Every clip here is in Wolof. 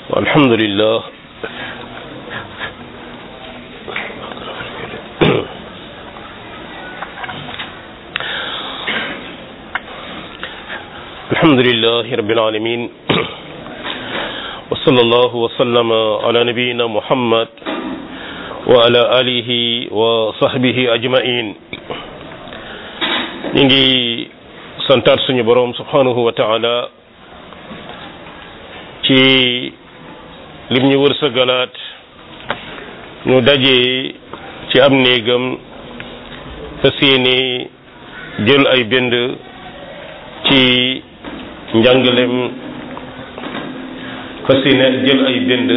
الحمد لله الحمد لله رب العالمين وصلى الله وسلم على نبينا محمد وعلى آله وصحبه أجمعين نيجي santaat suñu boroom subhanahu wa taala ci lim ñu wërsëgalaat ñu daje ci am néegam fas yéene jël ay bind ci njàngalem fas yéene jël ay bind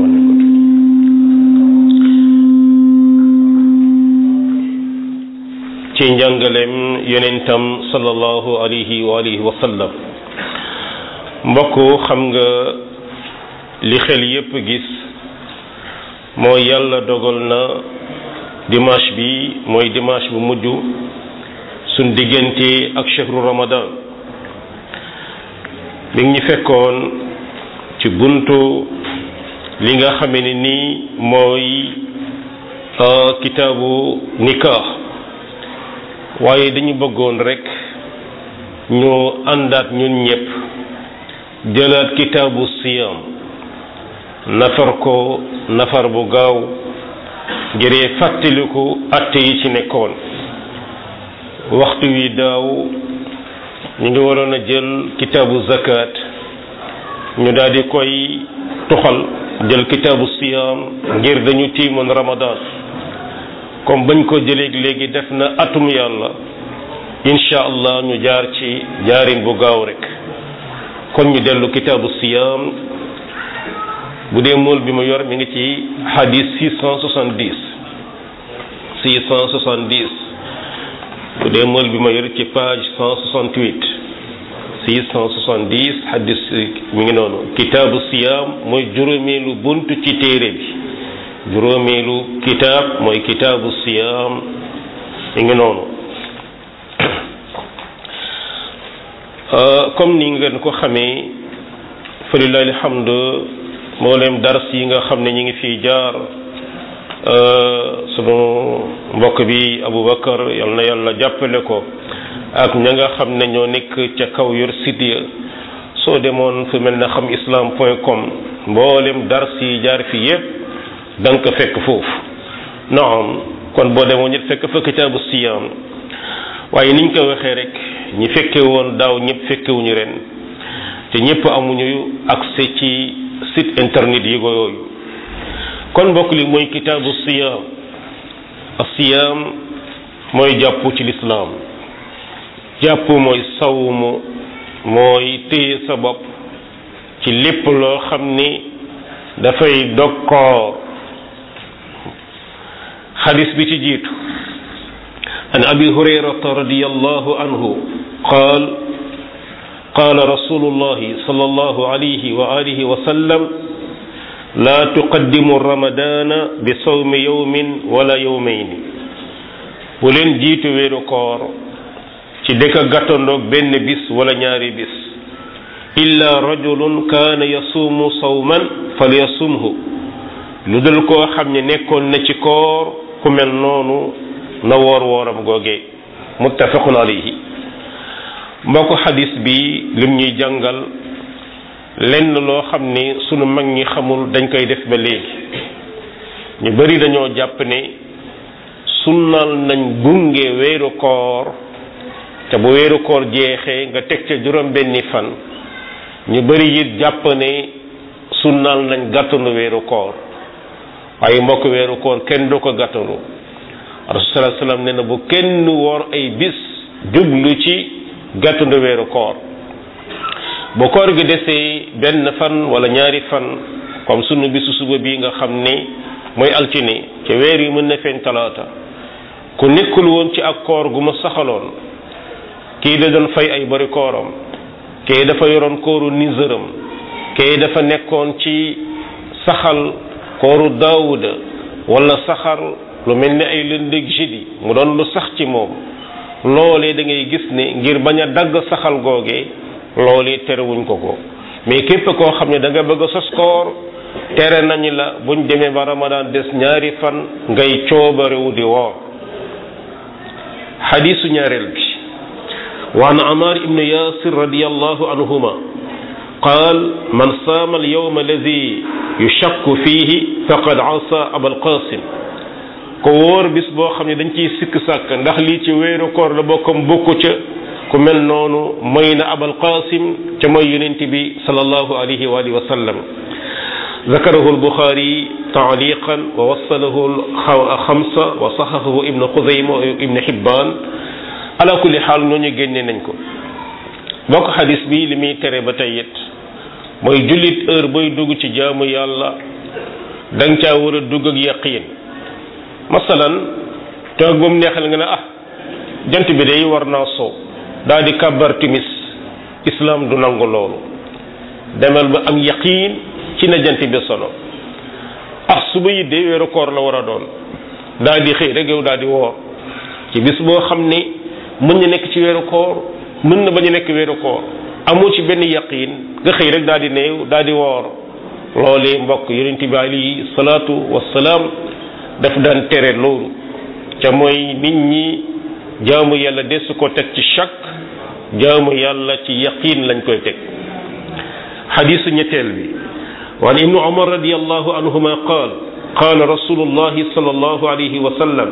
ci njàngalem yonentam sallallahu alayhi wa alihi wa sallam mbokk xam nga li xel yépp gis mooy yàlla dogal na dimanche bi mooy dimanche bu mujj suñ diggante ak chehru ramadan mi ngi ñu fekkoon ci buntu li nga xame ne nii mooy kitaabu nikah waaye dañu bëggoon rek ñu àndaat ñun ñëpp jëlaat kitaabu siyam nafar ko nafar bu gaaw ngiree fàttaliku atte yi ci nekkoon waxtu wi daaw ñu ngi waroon a jël kitaabu zakat ñu daal di koy tuxal jël kitaabu siyam ngir dañu tiimoon ramadan comme bañ ko jëleeg léegi def na atum yàlla incha allah ñu jaar ci jaarin bu gaaw rek kon ñu dellu kitaabu siyam bu dee mool bi ma yor mi ngi ci hadis 670 670 bu dee mool bi ma yor ci page 168 670 hadis mi ngi noonu kitaabu siyam mooy juróomeelu bunt ci téere bi juróomeelu kitaab mooy kitaabu siyaam mi ngi noonu comme ni ngeen ko xamee fa lillahi alhamdu mboolem dars yi nga xam ne ñi ngi fii jaar sunu mbokk bi Aboubacar yal na yàlla jàppale ko ak ña nga xam ne ñoo nekk ca kaw yor site ya soo demoon fu mel ne xam islam point com mboolem dars yi jaar fi yépp da nga ko fekk foofu naam kon boo demoon it fekk fa kitaabu siyaam waaye niñ ko waxee rek ñi fekke woon daaw ñëpp fekkewuñu ren te ñëpp amuñu accès ci site internet yi ko yooyu kon mbokk li mooy kitaabu siyaam asiyaam mooy jàpp ci lislaam jàpp mooy sawmu mooy téye sa bopp ci lépp loo xam ni dafay dog koor xadis bi ci jiitu an abi hurayrata radiyallahu anhu qaal qaala rasulullahi sallallahu alayhi wa alihi wa sallam laa tuqaddimu ramadana bi sawmi yawmin wala yawmayni bu leen jiitu weeru koor ci dëkk gàttandoog benn bis wala ñaari bis illa rajulun kaana yasuumu sawman falyasumhu lu dul koo xam ne nekkoon na ci koor ku mel noonu na woor wooram googe muttafaqun alayhi mbokk xadis bi lim ñuy jàngal lenn loo xam ne sunu mag ñi xamul dañ koy def ba léegi ñu bari dañoo jàpp ne sunnal nañ gunge weeru koor te bu weeru koor jeexee nga teg ca juróom benni fan ñu bari it jàpp ne sunnal nañ gàttanu weeru koor waaye mbokk weeru koor kenn du ko gàttalu rasul sallallahu alayhi wasallam ne na bu kenn woor ay bis jublu ci gàttandu weeru koor bu koor gi desee benn fan wala ñaari fan comme sunu bisu suba bi nga xam ne mooy altine ca weer yi mën na feeñ talaata ku nekkul woon ci ak koor gu ma saxaloon kii da doon fay ay bari kooram kii dafa yoroon kooru niseram kii dafa nekkoon ci saxal kooru daawuda wala saxar lu mel ni ay lëndëg jeudi mu doon lu sax ci moom loolee da ngay gis ne ngir bañ a dagg saxal googee loolee terewuñ ko ko mais képp koo xam ne da nga bëgg a sos koor tere nañu la buñ demee ba ramadan des ñaari fan ngay coobarewu di woor xadisu ñaareel bi wa an amar ibnu yasir radiallahu anhuma qaal man saama alyawma alladi yushakku fihi faqad asa abal qasim ko wóor bis boo xam ne dañ ciy sikk sàkk ndax lii ci weeru koor la bokkam bokku ca ku mel noonu mooy na abal qasim ca mooy yonent bi sallallahu alayhi wa alihi wa sallam ذكره البخاري تعليقا ووصله الخمسة وصححه ابن خزيمة وابن حبان على كل حال ñooñu génne nañ ko bokk xadis bi li muy tere ba tey it mooy jullit heure booy dugg ci jaamu yàlla da nga caa war a dugg ak yaqiin masalan toog ba mu neexal nga ne ah jant bi day war naa soo daal di kàbbar timis islam du nangu loolu demal ba am yaqiin ci na jant bi sono ah suba yi de weeru koor la war a doon daal di xëy rek yow daal di woor ci bis boo xam ne mën na nekk ci weeru koor mën na bañ a nekk weeru koor amoo ci benn yaqiin nga xëy rek daal di néew daal di woor loolee mbokk yonent bi alayhi salaatu wassalaam daf daan tere loolu ca mooy nit ñi jaamu yàlla desu ko teg ci shakk jaamu yàlla ci yaqiin lañ koy teg xadiisu ñetteel bi وعن ابن عمر رضي الله عنهما قال قال رسول الله صلى الله عليه وسلم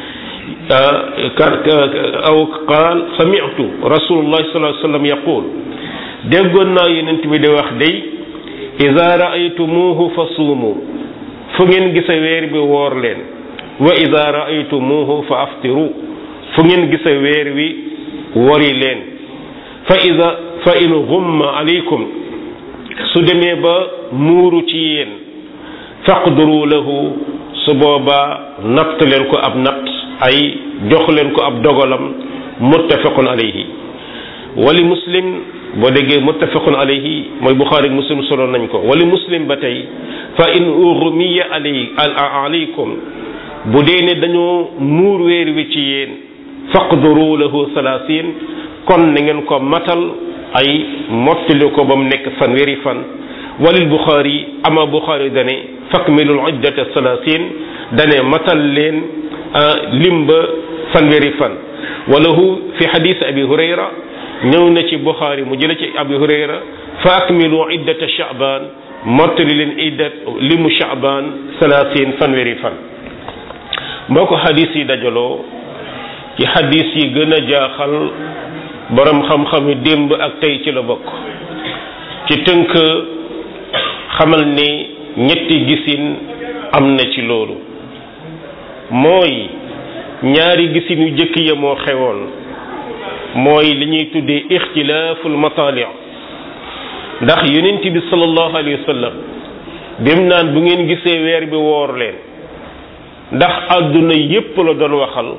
أو قال سمعت رسول الله صلى الله عليه وسلم يقول déggoon naa yonent bi di wax day ida raaytumuuhu fa suumu fu ngeen gisa weer bi woor leen wa ida raaytumuuhu fa aftiru fu ngeen gisa weer wi wori leen fa ida fa in gumma alaykum su demee ba muuru ci yéen faqduru lahu su boobaa natt leen ko ab natt ay jox leen ko ab dogalam muttafaqun alayhi wali muslim boo déggee muttafaqun alayhi mooy buxaari muslim solo nañ ko wali muslim ba tey fa in ughmiya alay alaykum bu dee ne dañoo muur weer wi ci yéen faqduru lahu salaasin kon na ngeen ko matal ay mottali ko ba mu nekk fanweeri fan walil buxaari ama buxaari dane fakmilul iddata salaasin dane matal leen lim ba fanweeri fan walahu fi xadis abi hurayra ñëw na ci buxaari mu jële ci abi hurayra fa akmilu iddata shaaban mottali leen iddat limu shaaban salaasin fanweeri fan mboo ko xadis yi dajaloo ci xadis yi gën a jaaxal borom xam-xam yi démb ak tey ci la bokk ci tënk xamal ni ñetti gisin am na ci loolu mooy ñaari gisin yu jëkk ya moo xewoon mooy li ñuy tuddee ixtilaaful matali ndax yonent bi sallallahu alayhi wa sallam bim naan bu ngeen gisee weer bi woor leen ndax àdduna yépp la doon waxal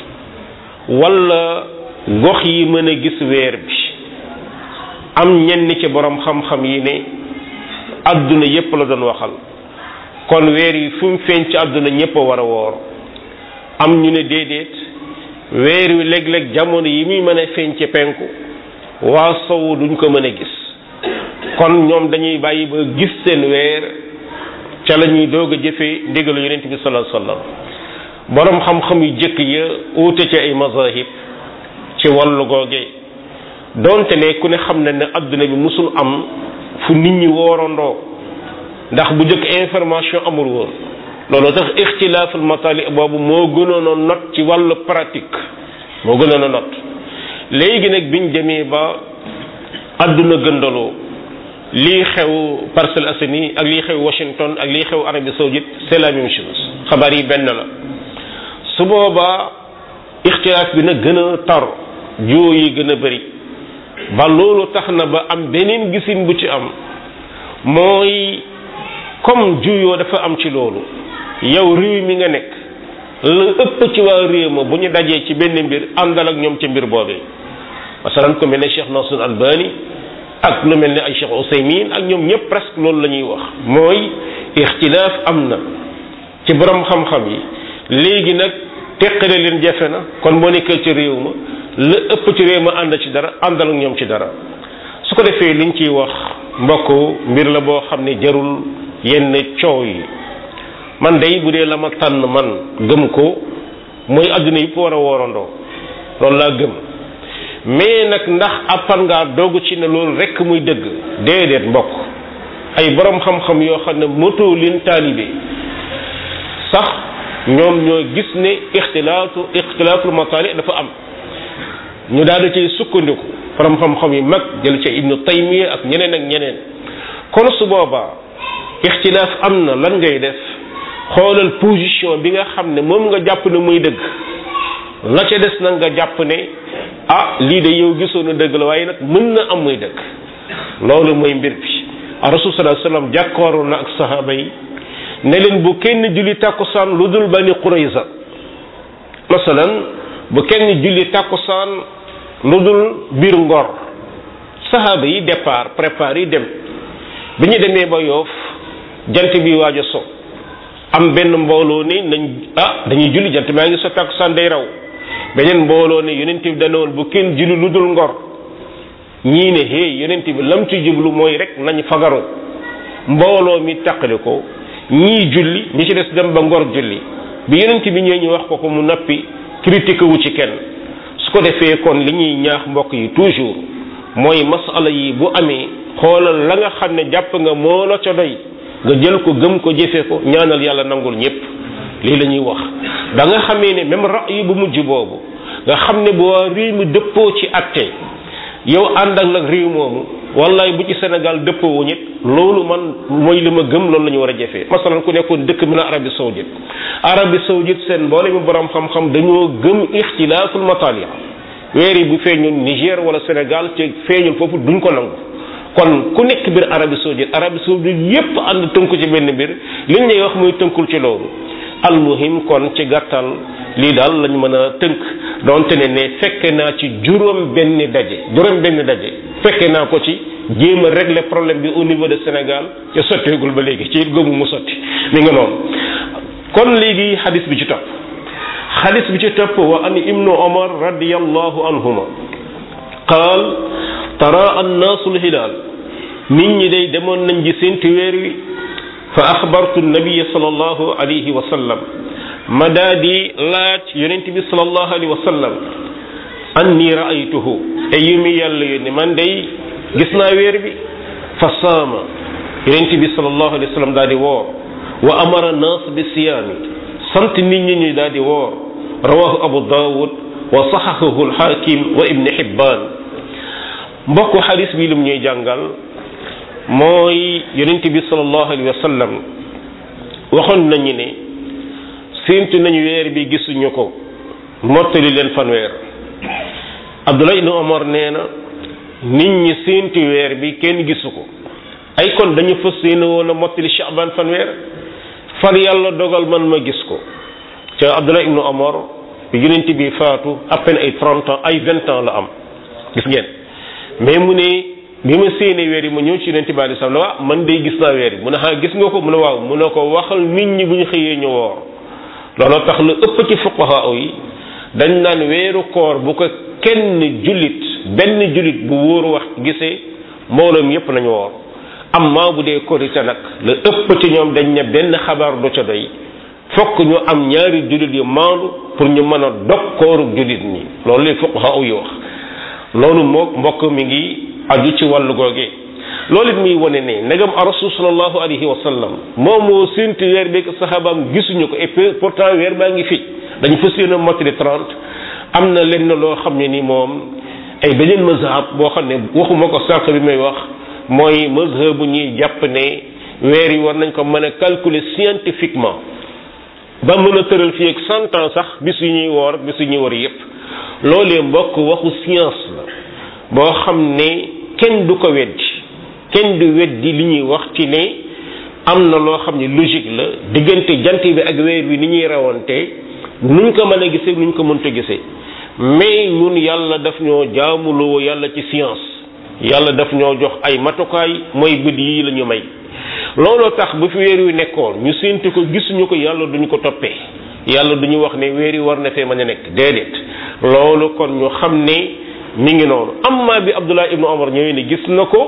walla gox yi mën a gis weer bi am ñenn ci borom xam-xam yi ne àdduna yépp la doon waxal kon weer yi fu mu feeñ ci àdduna ñépp a war a woor am ñu ne déedéet weer wi léeg-léeg jamono yi muy mën a feeñ ci penku waa sowu duñ ko mën a gis kon ñoom dañuy bàyyi ba gis seen weer ca la ñuy doog a jëfee ndigalu yonent bi sallallahu alayhi wasallam borom xam-xam yu jëkk ya uute ci ay mazahib ci wàllu googe donte ne ku ne xam na ne adduna bi musul am fu nit ñi woorandoo ndax bu jëkk information amul woon loolu tax ixtilaaful matali boobu moo gënoon a not ci wàllu pratique moo gënoon a not léegi nag biñ demee ba adduna gëndaloo lii xew Parcelles Assainies ak lii xew Washington ak lii xew Arabie Saoudite c'est la même chose xabaar yi benn la su boobaa ixtilaaf bi nag gën a tar joo yi gën a bëri ba loolu tax na ba am beneen gisin bu ci am mooy comme juyoo dafa am ci loolu yow réew mi nga nekk la ëpp ci waa réew ma bu ñu dajee ci benn mbir àndal ak ñoom ci mbir boobee masalan ko mel ne Cheikh Nasrul Albani ak lu mel ne ay Cheikh Ousaymin ak ñoom ñëpp presque loolu la ñuy wax mooy ixtilaaf am na ci borom xam-xam yi léegi nag teqale leen jafe na kon boo nekkee ci réew ma la ëpp ci réew ma ànd ci dara àndal ak ñoom ci dara su ko defee liñ ciy wax mbokk mbir la boo xam ne jarul yenn coow yi man day bu dee la ma tànn man gëm ko mooy adduna yëpp war a woorandoo loolu laa gëm mais nag ndax appan ngaa doogu ci ne loolu rekk muy dëgg déedéet mbokk ay borom xam-xam yoo xam ne moto leen taalibe sax ñoom ñoo gis ne ixtilaatu ixtilaatul mataali dafa am ñu daal di cay sukkandiku borom xam-xam yi mag jël ca ibnu taymiya ak ñeneen ak ñeneen kon su boobaa ixtilaaf am na lan ngay def xoolal position bi nga xam ne moom nga jàpp ne muy dëgg la ca des nag nga jàpp ne ah lii de yow gisoon na dëgg la waaye nag mën na am muy dëgg loolu mooy mbir bi a rasul sallallahu alayhi wasallam jàkkooru na ak sahaaba yi ne leen bu kenn julli tàkkusaan lu dul bani qurayza masalan bu kenn julli tàkkusaan lu dul biir ngor sahaaba yi départ prépare yi dem bi ñu demee ba yoof jant bi waaj a so am benn mbooloo ni nañ ah dañuy julli jant maa ngi so tàkkusaan day raw beneen mbooloo ne yonent bi danoon bu kenn julli lu dul ngor ñii ne hey yonent bi lam ci jublu mooy rek nañ fagaru mbooloo mi taqali ko ñii julli ñi ci des dem ba ngor julli bi yonent bi ñëwee ñu wax ko ko mu nappi critique wu ci kenn su ko defee kon li ñuy ñaax mbokk yi toujours mooy masala yi bu amee xoolal la nga xam ne jàpp nga moo la ca doy nga jël ko gëm ko jëfe ko ñaanal yàlla nangul ñépp lii la ñuy wax da nga xamee ne même ra'yi bu mujj boobu nga xam ne bu waa réew mi dëppoo ci atte yow ànd ak nag réew moomu wallaay bu ci Sénégal dëppoo wu ñit loolu man mooy li ma gëm loolu la ñu war a jëfee masalan ku nekkoon dëkk bi na Arabie Saoudite Arabie Saoudite seen mboole mi borom xam-xam dañoo gëm ixtilaaful matalia weer yi bu feeñul Niger wala Sénégal te feeñul foofu duñ ko nangu kon ku nekk biir Arabie Saoudite Arabie Saoudite yépp ànd tënku ci benn mbir liñ lay wax muy tënkul ci loolu almuhim kon ci gàttal lii daal lañ mën a tënk donte ne ne fekke naa ci juróom benn daje juróom benn daje fekke naa ko ci jéem a régler problème bi au niveau de Sénégal te sotteegul ba léegi ci gëmu mu sotti mi nga noonu kon léegi xadis bi ci topp xadis bi ci topp wa an ibnu omar radiallahu anhuma qaal tara annaasu lhilaal nit ñi day demoon nañ ji sénti weer wi fa axbartu nabiya sallallahu alayhi wa sallam ma daa di laaj yonent bi sallallahu alayhi wa sallam anni raaytuhu te yu mi yàlla yónni man day gis naa weer bi fa saama yonent bi sallallahu alayhi wa sallam daa di woor wa amara naas bi siyaami sant nit ñi ñu daa di woor rawahu abu daawud wa saxahahu alxaakim wa ibni xibbaan mbokku xadis bi lim ñuy jàngal mooy yonent bi sallallahu alayhi wa sallam waxoon nañu ne séentu nañu weer bi gisuñu ko mottali leen fanweer Abdullah ibn Omar nee na nit ñi séentu weer bi kenn gisu ko ay kon dañu fas yéene woon a mottali Shaaban fanweer far yàlla dogal man ma gis ko ca Abdullah ibn Omar bi yonent bi faatu à peine ay trente ans ay vingt ans la am gis ngeen mais mu ne bi ma séenee weer yi ma ñëw ci yonent bi alei salaam waaw man day gis naa weer yi mu ne xaa gis nga ko mu ne waaw mu ne ko waxal nit ñi bu ñu xëyee ñu woor looloo tax lu ëpp ci fuqaha yi dañ naan weeru koor bu ko kenn jullit benn jullit bu wóoru wax gisee mbooloom yépp nañu woor amma bu dee korite nag la ëpp ci ñoom dañ ne benn xabaar du ca doy fokk ñu am ñaari jullit yu maandu pour ñu mën a dog kooru jullit ñi loolu li fuqaha yi wax loolu moo mbokk mi ngi aju ci wàllu googe loolu it muy wane ne ndegam rasul sallallahu alayhi wa sallam moom moo séntu weer beeg saxaabaam gisuñu ko et puis pourtant weer baa ngi fi dañu fas yéene mottali trente am na lenn loo xam ne ni moom ay beneen mazhab boo xam ne waxuma ko sànq bi may wax mooy mazhab bu ñuy jàpp ne weer yi war nañ ko mën a calculer scientifiquement ba mën a tëral fii ak cent ans sax bis yu ñuy woor bis yu ñuy woor yépp loolee mbokk waxu science la boo xam ne kenn du ko weddi kenn du weddi li ñuy wax ci ne am na loo xam ne logique la diggante jant bi ak weer bi ni ñuy rawante nuñ ko mën a gisee nuñ ko mënta gisee mais ñun yàlla daf ñoo jaamuloo yàlla ci science yàlla daf ñoo jox ay matukaay mooy bët yii la ñu may looloo tax bu fi weer wi nekkoon ñu séentu ko gisuñu ko yàlla duñu ko toppee yàlla duñu wax ne weer yi war na fee mën a nekk déedéet loolu kon ñu xam ne mi ngi noonu amma bi Abdullah ibnu Omar ñëwee ne gis na ko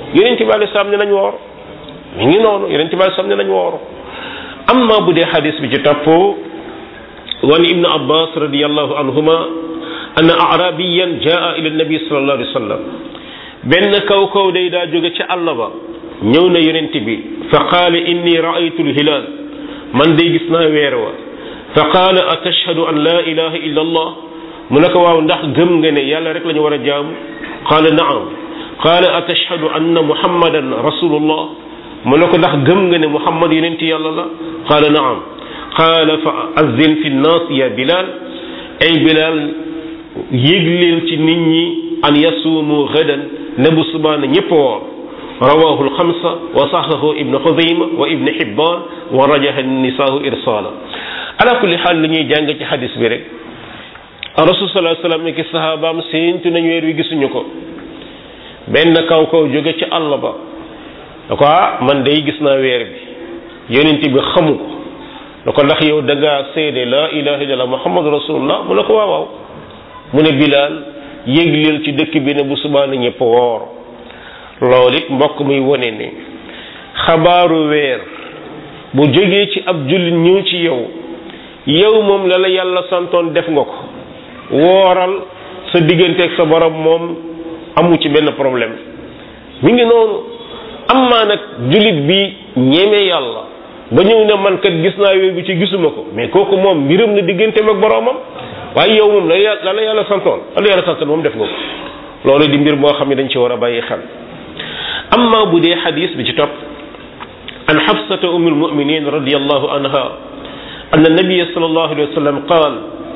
yonent bi alei salaam ne nañ woor mi ngi noonu yonent bi alei salaam ne nañ woor amma bu dee xadis bi ci topp wan ibnu abbas radiallahu anhuma anna arabiyan jaa ila nabi sallallahu alayhi wa sallam benn kaw kaw day daa jóge ci àll ba ñëw na yonent bi fa qaala inni raaytu lhilaal man day gis naa weer wa fa qaala atashhadu an la ilaha illa allah mu ne ko waaw ndax gëm nga ne yàlla rek la ñu war a jaamu qaala naam qaala atashhadu anna muhammadan rasulullah mu ne ko ndax gëm nga ne muhammad yonent yàlla la qaala naam qaala fa azzin fi nnaas ya bilal ay bilal yégleel ci nit ñi an yasuumu gadan ne bu subaana ñëpp woor rawahu alxamsa wa saxahu ibnu xuzayma wa ibnu xibban wa rajaha nisaahu irsaala ala kulli xaal li ñuy jàng ci xadis bi rek rasul salaa sallam ne ki sahabaam séentu nañ weer wi gisuñu ko benn kaw kaw jóge ci àll ba da ko ah man day gis naa weer bi yonent bi xamu ko da ko ndax yow da ngaa seede la ilaha illallah muhammadu rasulullah mu ne ko waaw waaw mu ne bilaal yégleel ci dëkk bi ne bu subaana ñëpp woor loolu it mbokk muy wone ne xabaaru weer bu jógee ci ab jullit ñëw ci yow yow moom la la yàlla santoon def nga ko wooral sa digganteeg sa borom moom amu ci benn problème mi ngi noonu amaa nag jullit bi ñeme yàlla ba ñëw ne man kat gis naa weer bi ci gisuma ko mais kooku moom mbiram na digganteem ak boromam waaye yow moom la la la yàlla santoon la la yàlla santoon moom def nga ko loolu di mbir moo xam ne dañ ci war a bàyyi xel amma bu dee xadis bi ci topp an xafsata umm almuminin radiallahu anha anna nabia sallallahu alayhi wa sallam qaal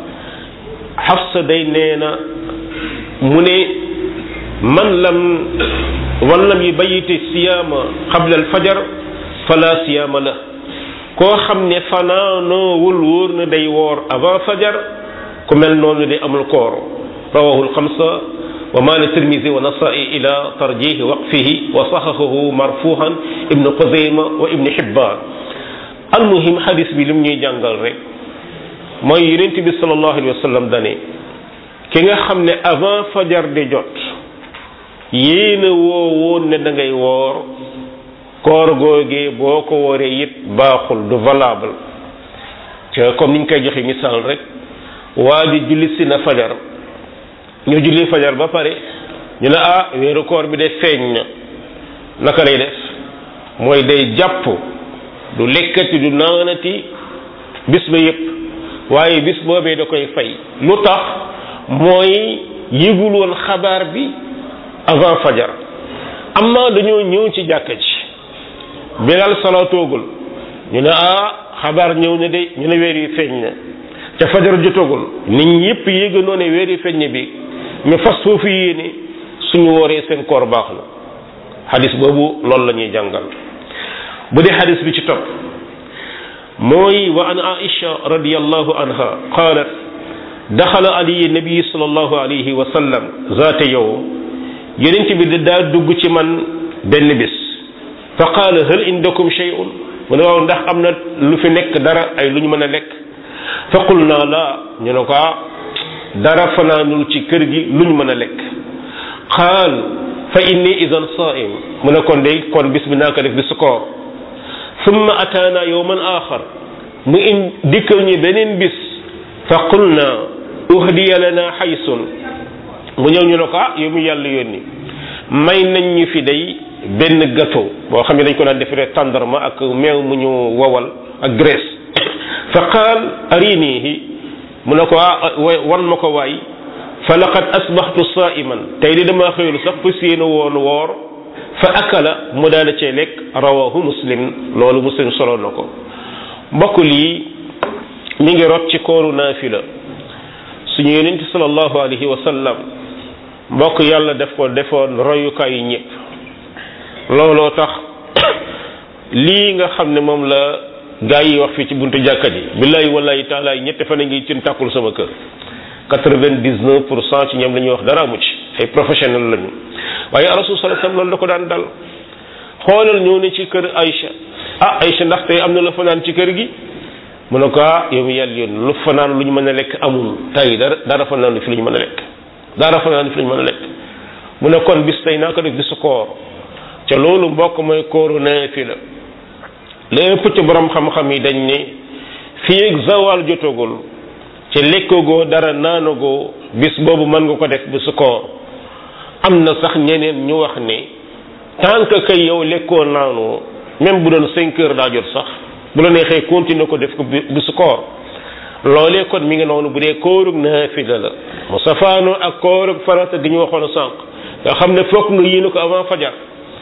xafsa day nee na mu ne man lam wan lam yubayiti siyaama qabla alfajar fala siyaama la koo xam ne fanaanoowul wóor na day woor avant fajar ku mel noonu day amul koor rawahu alxamsa wa maala tirmisi wa nasai ila tarjihi waqfihi wa saxaxahu marfuhan ibnu xuzayma wa ibnu xibbaan almuhim xadis bi lim ñuy jàngal rek mooy yonent bi sallallahu alayhi wa sallam dane ki nga xam ne avant fajar di jot yéena woo woon ne da ngay woor koor googee boo ko wooree it baaxul du valable te comme niñ koy joxe misaal rek waa ji julli si na fajar ñu julli fajar ba pare ñu ne ah weeru koor bi de feeñ na naka lay def mooy day jàpp du lekkati du naanati bis ba yépp waaye bis boobee da koy fay lu tax mooy yëgul woon xabaar bi avant fajar amma dañoo ñëw ci jàkka ji bilal salaatoogul ñu ne ah xabaar ñëw na de ñu ne weer yi feeñ na ca fajar jotagul nit ñi yëpp yéeganoo ne weer yi feeñ bi ñu fas foofu yéene suñu wooree seen koor baax na xadis boobu loolu la ñuy jàngal bu dee xadis bi ci topp mooy wa an aisha radiallahu anha qaalat daxala ali nabi sallallahu alayhi wa sallam zaata yow yonent bi daa dugg ci man benn bis fa qaala hal indakum shay'un mu ne waaw ndax am na lu fi nekk dara ay lu ñu mën a lekk fa qul naa laa ñu ne ko dara fanaanul ci kër gi lu ñu mën a lekk qaal fa inni idan saim mu ne kon day kon bis bi naa ko def bi su koor summa ataana yowman axar mu in dikkal ñu beneen bis fa qulna uhdiya lana xaysun mu ñëw ñu ne ko ah yow mu yàlla yónni may nañ ñu fi day benn gâteau boo xam ne dañ ko daan defaree tàndarma ak meew mu ñu wowal ak graisse fa qaal arinihi mu ne ko ah wan ma ko waay fa laqad asbaxtu saiman tey di dama xëyul sax fas yéene woon woor fa akala mu daal cee lekk rawahu muslim loolu muslim solo na ko mbokk lii mi ngi rot ci kooru naafila suñu yonent sallallahu alayhi wa sallam mbokk yàlla def ko defoon royukaay yi ñëpp looloo tax lii nga xam ne moom la gaa yi wax fii ci buntu jàkka ji billahi wallahi taala yi ñette fan a ngi cin tàkkul sama kër quatre-vingt-dix-neuf pour cent ci ñoom la ñuy wax dara amu ci ay professionnel lañu waaye rasul sallallahu alayhi wasallam loolu da ko daan dal xoolal ñëw ne ci kër Aïcha ah Aïcha ndax tey am na lu fanaan ci kër gi mu ne ko ah yow mi yàlla yoon lu fanaan lu ñu mën a lekk amul tey dara dara fanaan lu fi lu ñu mën a lekk dara fanaan lu fi lu ñu mën a lekk mu ne kon bis tey naa ko def bisu koor ca loolu mbokk mooy kooru naafila lépp ci borom xam-xam yi dañ ne fii ak zawal jotagul ci lekkagoo dara naanagoo bis boobu mën nga ko def bisu koor am na sax ñeneen ñu wax ne tant que kay yow lekkoo naanoo même bu doon cinq heures daa jot sax bu la neexee continuer ko def ko bisu koor loolee kon mi ngi noonu bu dee koorug naafila la mu safaanoo ak koorug farata gi ñu waxoon sànq nga xam ne fokk nga yéene ko avant fajar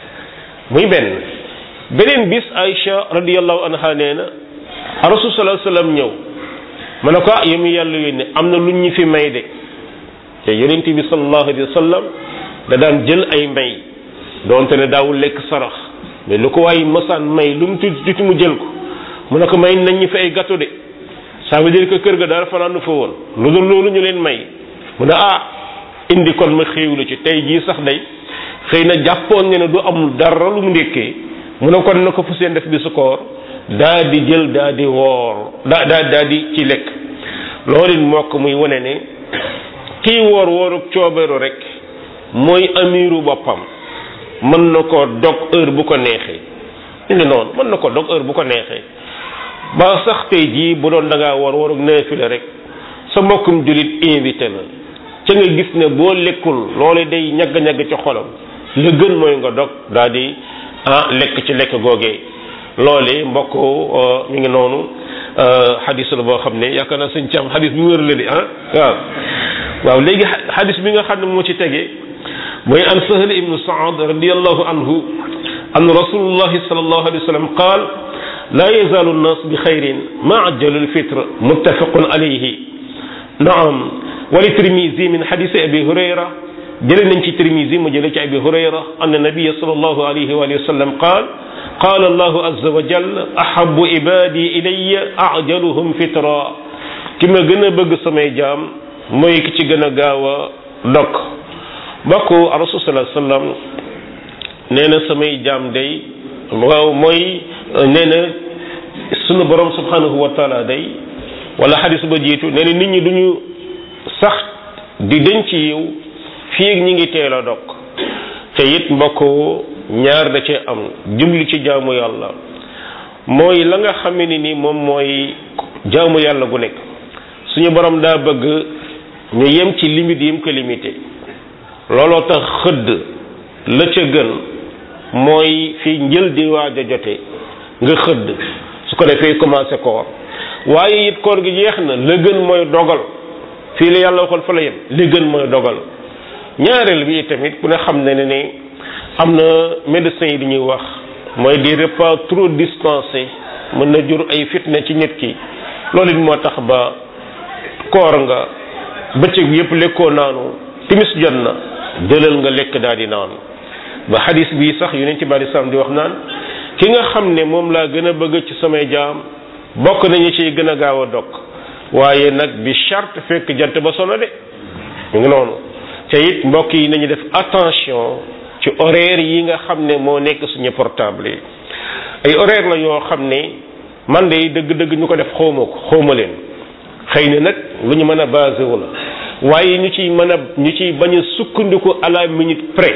muy benn beneen bis Aïcha radiyallahu anha nee na rasul sallallahu alayhi wasallam ñëw ma ne ko ah yow mi yàlla yónne am na lu ñu fi may de te yonent bi sallallahu alayhi wasallam da daan jël ay may doonte ne daawul lekk sarax mais lu ko waay masaan may lu mu tuuti tuuti mu jël ko mu ne ko may nañ ñu fi ay gâteau de ça veut dire que kër ga dara fanaanu fa woon lu dul loolu ñu leen may mu ne ah indi kon ma xéewlu ci tey jii sax day xëy na jàppoon ne ne du am dara lu mu ndékkee mu ne kon na ko fu seen def bi su koor daa di jël daa di woor daa daa daa di ci lekk loolu it mokk muy wane ne kii woor wooru coobeeru rek mooy amiru boppam mën na ko dog heure bu ko neexee indi noonu mën na ko dog heure bu ko neexee ba sax tey jii bu doon da ngaa war warug naafila rek sa mbokkum jullit invité la ca nga gis ne boo lekkul loole day ñagg-ñagg ci xolam la gën mooy nga dog daal di ah lekk ci lekk googee loole mbokk mi ngi noonu xadis la boo xam ne yaakaar naa sëñ Thiam xadis bu wér la di ah waaw waaw léegi xadis bi nga xam ne moo ci tege mooy an Sahl ibnu Saad radiyallahu anhu an rasulullahi sallallahu alayhi wa sallam qaal laa yazaalu nnaas bi xayrin ma ajjalu lfitre muttafaqun alayhi naam wali tirmisi min xadisi abi hurayra jële nañ ci tirmisi mu jële ci abi hurayra anna nabiya sallallahu alayhi wa sallam qaal qaala allahu azza wa jal ahabu ibadi ilayya ajaluhum fitra ki ma gën a bëgg samay jaam mooy ki ci gën a gaaw a dog mbokk rasul sallallahu alayhi wa sallam nee na samay jaam day waaw mooy nee na sunu borom subhanahu wa taala day wala xadis ba jiitu nee na nit ñi duñu sax di denc yiw fii ak ñi ngi teel a dog te it mbokk ñaar da cee am jublu ci jaamu yàlla mooy la nga xam ne ni moom mooy jaamu yàlla gu nekk suñu borom daa bëgg ñu yem ci limite yim ko limité looloo tax xëdd la ca gën mooy fi njël di waaj a jote nga xëdd su ko defee commencé koor waaye it koor gi jeex na la gën mooy dogal fii la yàlla waxoon fa la yem li gën mooy dogal ñaareel bi tamit ku ne xam ne ne am na médecins yi di ñuy wax mooy des repas trop dispensés mën na jur ay fitna ci nit ki loolu it moo tax ba koor nga bëccëg bi yëpp lekkoo naanu timis jot na jëlal nga lekk daal di naan ba xadis bii sax yu ne ci bari sam di wax naan ki nga xam ne moom laa gën a bëgg ci samay jaam bokk nañu ciy gën a gaaw a dog waaye nag bi charte fekk jant ba sono de mu ngi noonu te it mbokk yi nañu def attention ci horaire yi nga xam ne moo nekk suñu portable yi ay horaire la yoo xam ne man de dëgg-dëgg ñu ko def xawma ko xawma leen xëy na nag lu ñu mën a basé wu la waaye ñu ciy mën a ñu ciy bañ a sukkandiku à la minute près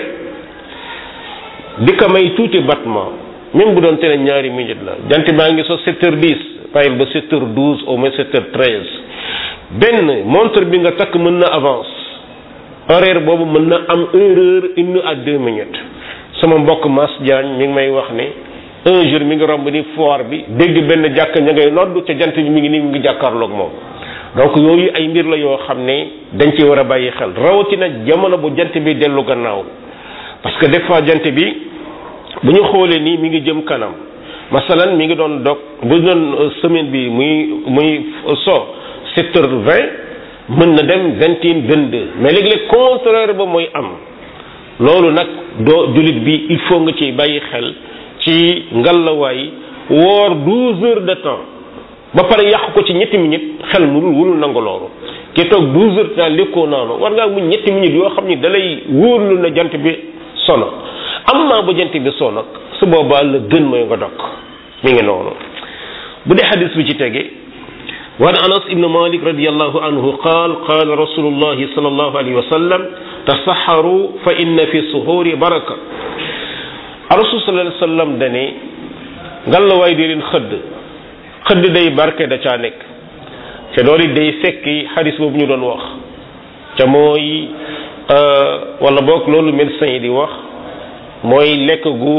di ko may tuuti battement même bu doon te ne ñaari minute la jant baa ngi so 7 heures 10 bàyyil ba 7 heures 12 au moins 7 heures 13 benn montre bi nga takk mën na avance horaire boobu mën na am une heure une à deux minutes sama mbokk Mass Diagne mi ngi may wax ne un jour mi ngi romb ni foire bi dégg benn jàkk ña ngay nodd ca jant bi mi ngi nii mi ngi jàkkaarloog moom donc yooyu ay mbir la yoo xam ne dañ ci war a bàyyi xel rawatina jamono bu jant bi dellu gannaaw parce que des fois jant bi bu ñu xoolee nii mi ngi jëm kanam masalan mi ngi doon dog bu doon semaine bi muy muy so sept heures vingt mën na dem vingt et une vingt deux mais léegi-léeg contraire ba mooy am loolu nag doo jullit bi il faut nga ci bàyyi xel ci ngalawaay woor douze heures de temps ba pare yàq ko ci ñetti minutes xel mu dul wulul nangu loolu ki toog douze heures de temps lekkoo naanu war ngaa muñ ñetti minutes yoo xam ni dalay wóorlu na jant bi sono am naa ba jant bi soo nag su boobaa la gën mooy nga dog mi ngi noonu bu dee xadis bi ci tege وعن أنس بن مالك رضي الله عنه قال قال رسول الله صلى الله عليه وسلم تصحروا فإن في السحور بركة rasul sallallahu alayhi wasallam dane ngalawaay di leen xëdd xëdd day barke da caa nekk te loolu it day fekki xadis boobu ñu doon wax ca mooy wala boog loolu médecin yi di wax mooy lekk gu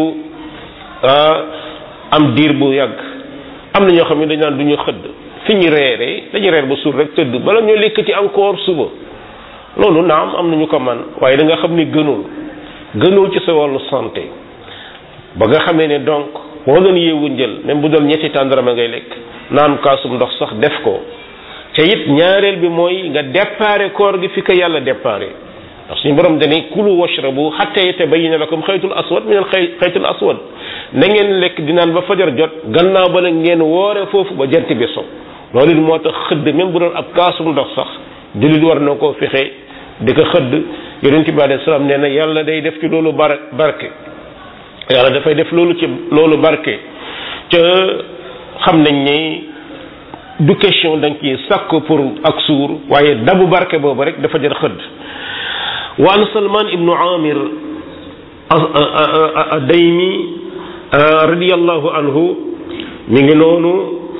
am diir bu yàgg am na ñoo xam ne dañ naan du ñu xëdd fi ñu reeree dañuy reer ba suur rek tëdd bala ñoo lekk ci encore suba loolu naam am na ñu ko man waaye da nga xam ni gënul gënul ci sa wàllu santé ba nga xamee ne donc boo doon yeewu njël même bu doon ñetti tàndarama ngay lekk naan kaasum ndox sax def ko te it ñaareel bi mooy nga déparé koor gi fi ko yàlla déparé ndax suñu borom dane kulu washrabu hatta yatabayyana lakum xaytul aswad min al xaytul aswad na ngeen lekk di naan ba fajar jot gannaaw ba nag ngeen woore foofu ba jant bi so loolu it moo tax xëdd même bu doon ab kaasum ndox sax jullit war na koo fexe di ko xëdd yonent bi alayhi salaam nee na yàlla day def ci loolu bar barke yàlla dafay def loolu ci loolu barke ca xam nañ ni du question da nga ciy sàkk pour ak suur waaye dabu barke boobu rek dafa jar xëdd wa an salman ibnu amir daymi radiyallahu anhu mi ngi noonu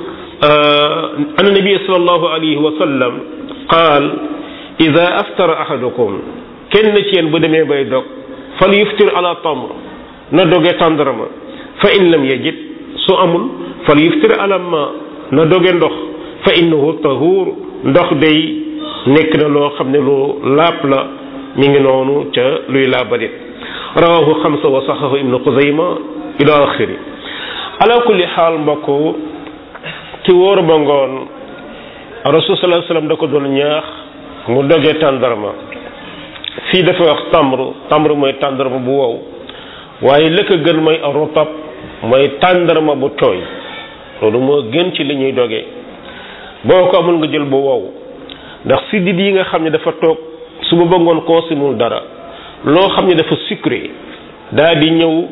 an nabi sallallahu alayhi wa sallam qaal ida aftara ahadukum kenn ci yéen bu demee bay dog fal yuftir ala tamr na doge tàndarama fa in lam yajid su amul fal yuftir ala ma na doge ndox fa innahu tahur ndox day nekk na loo xam ne lu laap la mi ngi noonu ca luy laabalit rawahu xamsa wa saxahu ibnu xuzayma ila axiri ala kulli xaal mbokk ci wóor ba ngoon rasul sallallahu alayhi wasallam da ko doon ñaax mu doge tàndarma fii dafa wax tamr tamr mooy tàndarma bu wow waaye la ko gën mooy rotab mooy tàndarma bu tooy loolu moo gën ci li ñuy doge boo ko amul nga jël bu wow ndax siddit yi nga xam ne dafa toog suba ba ngoon consimul dara loo xam ne dafa sucré daal di ñëw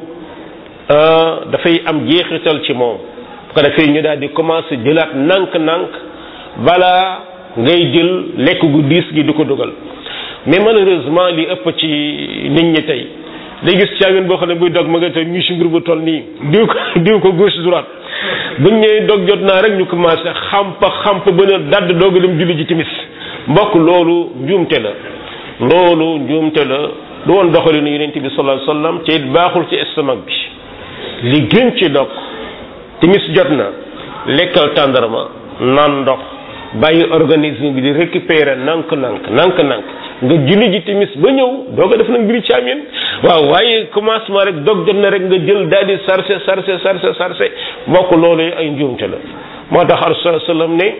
dafay am jeexital ci moom bu ko defee ñu daal di commencé jëlaat nànk-nànk balaa ngay jël lekk gu diis gi di ko dugal mais malheureusement li ëpp ci nit ñi tey day gis caamin boo xam ne buy dog ma nga tey ñu si mbir bu toll nii diw ko diw ko gauche droite buñ ñëwee dog jot naa rek ñu commencé xampa xamp ba ne dadd doog dem julli ji timis mbokk loolu njuumte la loolu njuumte la du woon doxalinu yonent bi sallallahu alayhi wasallam te it baaxul ci estomac bi li gën ci dog timis jot na lekkal tàndarma naan ndox bàyyi organisme bi di récupérer nank nank nank nank nga julli ji timis ba ñëw doo ko def nag mbiri caamin waaw waaye commencement rek dog jot na rek nga jël daal di sarse sarse sarse sarse mbokk loolu ay njuumte la moo tax rasul sallam ne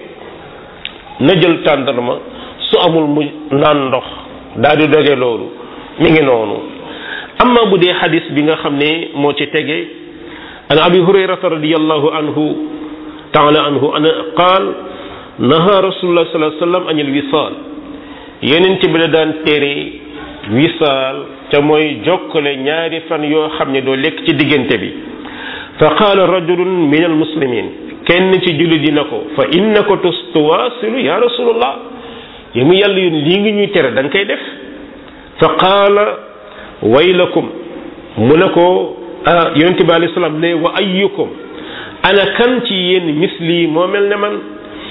na jël tàndarma su amul mu naan ndox daal di doge loolu mi ngi noonu amma bu dee xadis bi nga xam ne moo ci tege an abi hurayrata radiallahu anhu taala anhu ana qaal naha rasulullah sallallahu alayhi wasallam anil wisaal yeneen bi la daan tere wisaal te mooy jokkale ñaari fan yoo xam ne doo lekk ci diggante bi fa qaala rajulun min al muslimin kenn ci julli dina ko fa innaka tuwaasilu ya rasulullah yi mu yàlla yoon lii ngi ñuy tere da nga koy def fa qaala waylakum mu ne ko ah yonente bi alayhi salaam ne wa ayyukum ana kan ci yéen misli moo mel ne man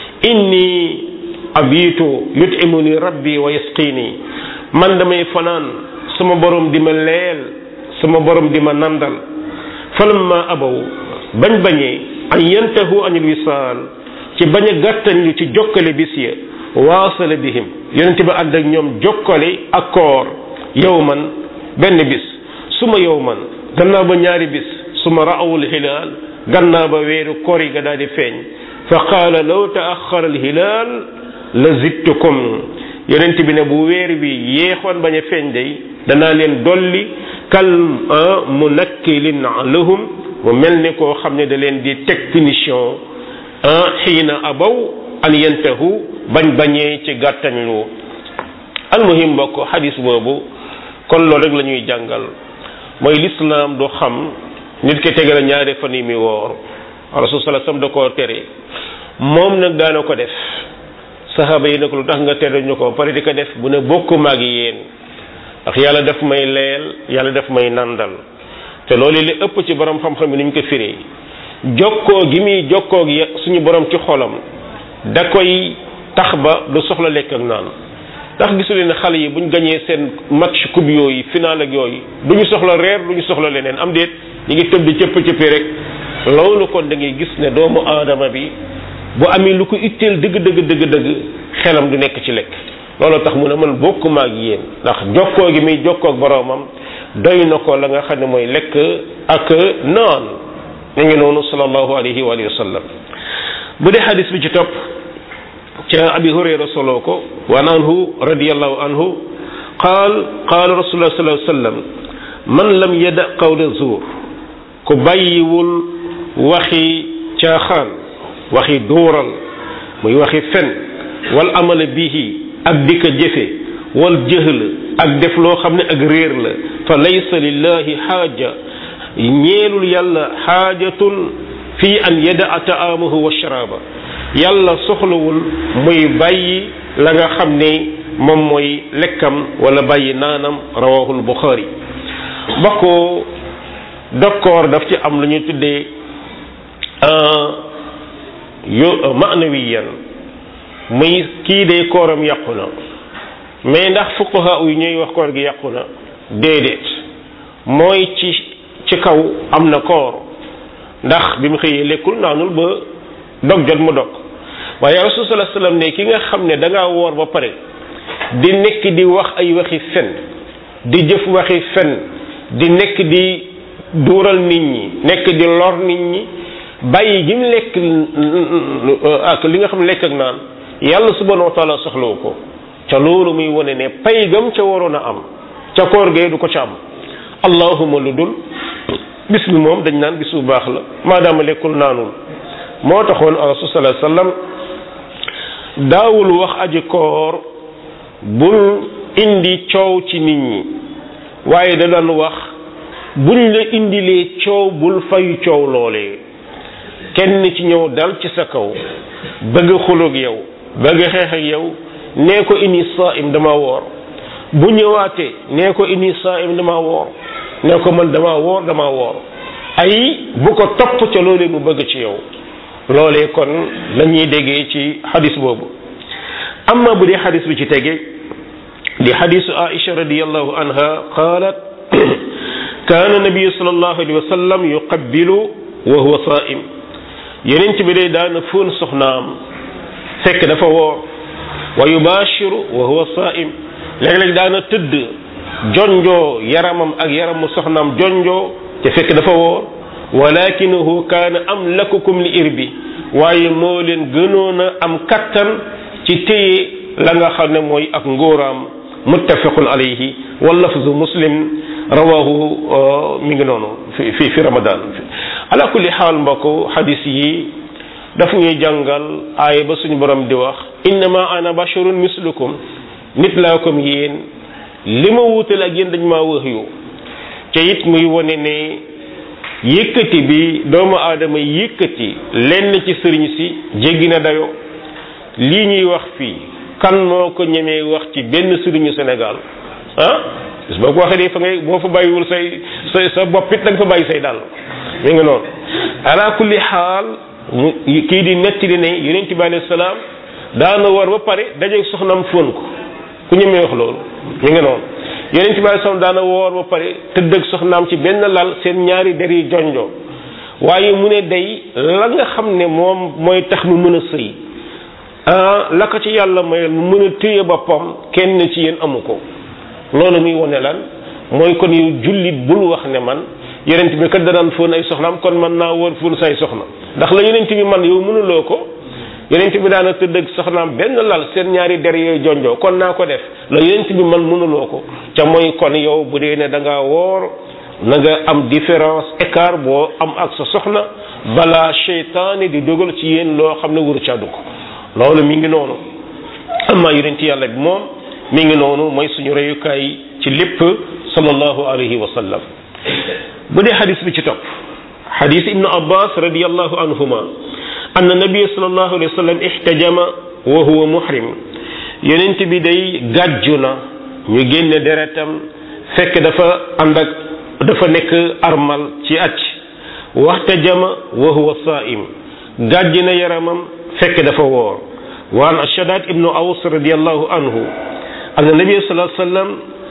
inni abitu yutimuni rabbi wa yasqini man damay fanaan sama borom di ma leel sama borom di ma nandal falamma abaw bañ bañee an yantahu anil wisaal ci bañ a gàttañ lu ci jokkale bis ya waasala bihim yonente ba ànd ak ñoom jokkale ak koor yow man benn bis suma yow man gannaaw ba ñaari bis suma raawul hilaal gannaaw ba weeru koor yi ga daal di feeñ fa qaala law taaxara alhilaal la zidtukum yonent bi ne bu weer bi yeexoon bañ a feeñ day danaa leen dolli kal munakkilin lahum mu mel ne koo xam ne da leen di teg punition xiina abaw an yantahu bañ bañee ci gàttañlu almuhim mbokk xadis boobu kon loolu rek la ñuy jàngal mooy lislaam du xam nit ki tegale ñaari fan yi mi woor rasul sallallahu alayhi wasallam da koo tere moom nag daana ko def saxaaba yi nag lu tax nga tere ñu ko pare di ko def bu ne bokku maag yéen ndax yàlla daf may leel yàlla daf may nandal te loolu li ëpp ci borom xam-xam yi ni ñu ko firee jokkoo gi muy jokkoo gi suñu borom ci xolam da koy tax ba du soxla lekk ak naan ndax gisuleen ne xale yi buñ gañee seen match coupe yooyu final ak yooyu du ñu soxla reer du ñu soxla leneen am déet ñu ngi tëb di cëpp cëppee rek loolu kon da ngay gis ne doomu aadama bi bu amee lu ko itteel dëgg dëgg dëgg dëgg xelam du nekk ci lekk loolu tax mu ne man bokkuma ak yéen ndax jokkoo gi muy jokkoo ak boroomam doy na ko la nga xam ne mooy lekk ak naan ñu ngi noonu sallallahu alayhi wa sallam bu dee xadis bi ci topp ca abi hurayra soloo ko waan anhu radiallahu anhu qaal qaala rasulullah sallallahu alayhi wa sallam man lam yada qawla zuur ku bàyyiwul waxi caaxaan waxi duural muy waxi fen wal amala bihi ak di ko jëfe wal jëhl ak def loo xam ne ak réer la fa laysa lillahi xaaja ñeelul yàlla xaajatun fi an yadaa taamahu wa sharaaba yàlla soxlawul muy bàyyi la nga xam ne moom mooy lekkam wala bàyyi naanam rawahul buxaari bokk dokkoor daf ci am lu ñuy tuddee yo maanawiyan muy kii de kooram yàqu na mais ndax fuqaha yu ñuy wax koor gi yàqu na déedéet mooy ci ci kaw am na koor ndax bi mu xëyee lekkul naanul ba dog jot mu dog waaye rasul sallallahu alayhi wasallam ne ki nga xam ne da ngaa woor ba pare di nekk di wax ay waxi fen di jëf waxi fen di nekk di duural nit ñi nekk di lor nit ñi bàyyi gi mu lekk ak li nga xam ne lekk ak naan yàlla subhanahu wa taala soxlawu ko ca loolu muy wone ne pay gam ca waroon a am ca koor gee du ko ca am allahuma lu dul bis bi moom dañ naan bis bu baax la maadaama lekkul naanul moo taxoon rasul sallallahu alayhi wasallam daawul wax aji koor bul indi coow ci nit ñi waaye da daan wax buñ la indilee coow bul fayu coow loolee kenn ci ñëw dal ci sa kaw bëgg xuloog yow bëgg xeex ak yow nee ko ini saim dama woor bu ñëwaatee nee ko ini saim dama woor nee ko man dama woor dama woor ay bu ko topp ca loolee mu bëgg ci yow loolee kon lañuy déggee ci xadis boobu amma bu dee xadis bi ci tege di xadisu aisha radiallahu anha qalat kaana nabiyu sallallahu alayhi wa sallam yuqabbilu wa huwa saim yeneen bi day daana fóon soxnaam fekk dafa woor wa yubashiru wa huwa saim léeg-léeg daana tëdd jonjoo yaramam ak yaramu soxnaam jonjoo te fekk dafa woor walakinahu kaana amlakukum li irbi waaye moo leen gënoon a am kattan ci téye la nga xam ne mooy ak ngóoraam muttafaqun alayhi wa lafzu muslim rawahu mi ngi noonu fi fi fi ramadan ala kulli xaal mbokk xadis yi daf ñuy jàngal aaya ba suñu borom di wax innama ana basharun mislukum nit laa comme yéen li ma wuutal ak yéen dañ maa wax yu te it muy wone ne yëkkati bi doomu aadama yëkkati lenn ci sëriñ si jéggi na dayo lii ñuy wax fii kan moo ko ñemee wax ci benn sëriñu Sénégal ah bis boo ko waxee de fa ngay boo fa bàyyiwul say say sa bopp it da nga fa bàyyi say dàll mi ngi noonu ala kulli xaal kii di nettali ne yonent bi alayhi salaam daana war ba pare dajeeg soxnam fóon ko ku ñemee wax loolu mi ngi noonu yonent bi alayhi salaam daana woor ba pare tëdd ak soxnaam ci benn lal seen ñaari der yi jonjoo waaye mu ne day la nga xam ne moom mooy tax mu mën a sëy ah la ko ci yàlla mayal mu mën a téye boppam kenn ci yéen amu ko loolu muy wone lan mooy kon yow jullit bul wax ne man yonent bi kat danaan fóon ay soxnaam kon man naa wóor fóon say soxna ndax la yonent bi man yow mënuloo ko yonent bi daana tëdd ak soxnaam benn lal seen ñaari der yooyu jonjoo kon naa ko def la yonent bi man mënuloo ko ca mooy kon yow bu dee ne da ngaa woor na nga am différence écart boo am ak sa soxna balaa seytaane di dogal ci yéen loo xam ne wuru ca dugg loolu mi ngi noonu amma yonent yàlla bi moom mi ngi noonu mooy suñu reyukaay ci lépp sallallahu alayhi wa sallam bu dee xadis bi ci topp xadis ibnu abbas radiallahu anhuma anna nabiya sallallahu alayhi wa sallam ihtajama wa huwa muhrim yonent bi day gàjju na ñu génne deretam fekk dafa ànd ak dafa nekk armal ci acc waxta jama wa huwa saim gàjj na yaramam fekk dafa woor wa an shadad ibnu aws radiallahu anhu anna nabi sallallahu alayhi wasallam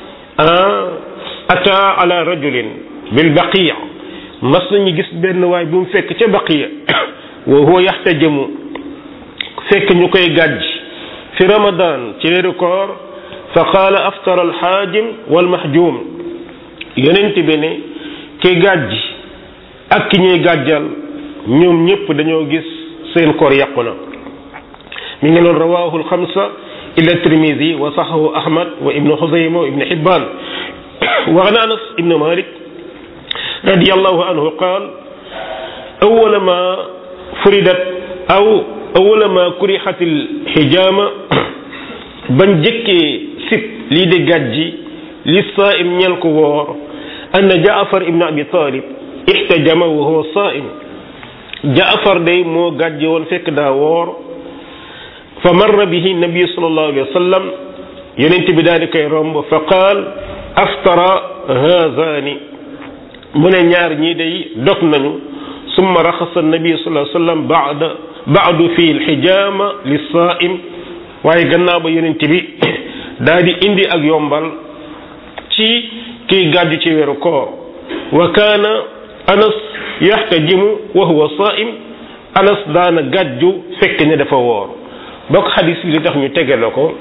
ata ala rajulin bil baqiya mas nañu gis benn waay bu mu fekk ca baqiya wa huwa yaxtajamu fekk ñu koy gàjj fi ramadan ci weeru koor fa qaala aftara alxaajim walmahjum yonent bi ne ki gàjj ak ki ñuy gàjjal ñoom ñëpp dañoo gis seen koor yàqu na mi ngi noon rawahu alxamsa illa tirmidi wa saxahu ahmad wa ibnu xusayma wa ibnu xibban wa an anas ibnu malik radiallahu anhu qaal awala ma furidat aw awala ma kurixat alxijaama bañ jëkkee sib lii de gàjji li saaim ñel ko woor anna jaafar ibnu abi talib ixtajama wa huwa saaim jaafar day moo gàjji woon fekk daa woor fa marra bihi nabi sallallahu alayhi wa sallam yonent bi daal di koy romb fa qaal aftara haazani mu ne ñaar ñii day dog nañu summa raxasa nabi sallallahu alayhi wa sallam baada baadu fi lxijaama li saaim waaye gannaaw ba yonent bi daal di indi ak yombal ci kiy gàddu ci weeru koor wa kaana anas yaxtajimu wa huwa saaim anas daana gàddu fekk ne dafa woor bokk xadis bi li tax ñu tege la ko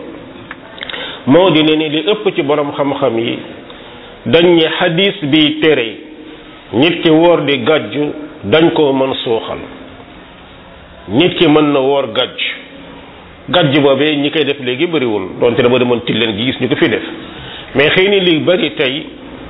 moo di ne ni li ëpp ci borom xam-xam yi dañ ne xadis bi tere nit ki woor di gàjju dañ koo mën suuxal nit ki mën na woor gàjj gàjj boobee ñi koy def léegi bëriwul donte dama demoon tilleen gi gis ñu ko fi def mais xëy ni li bëri tey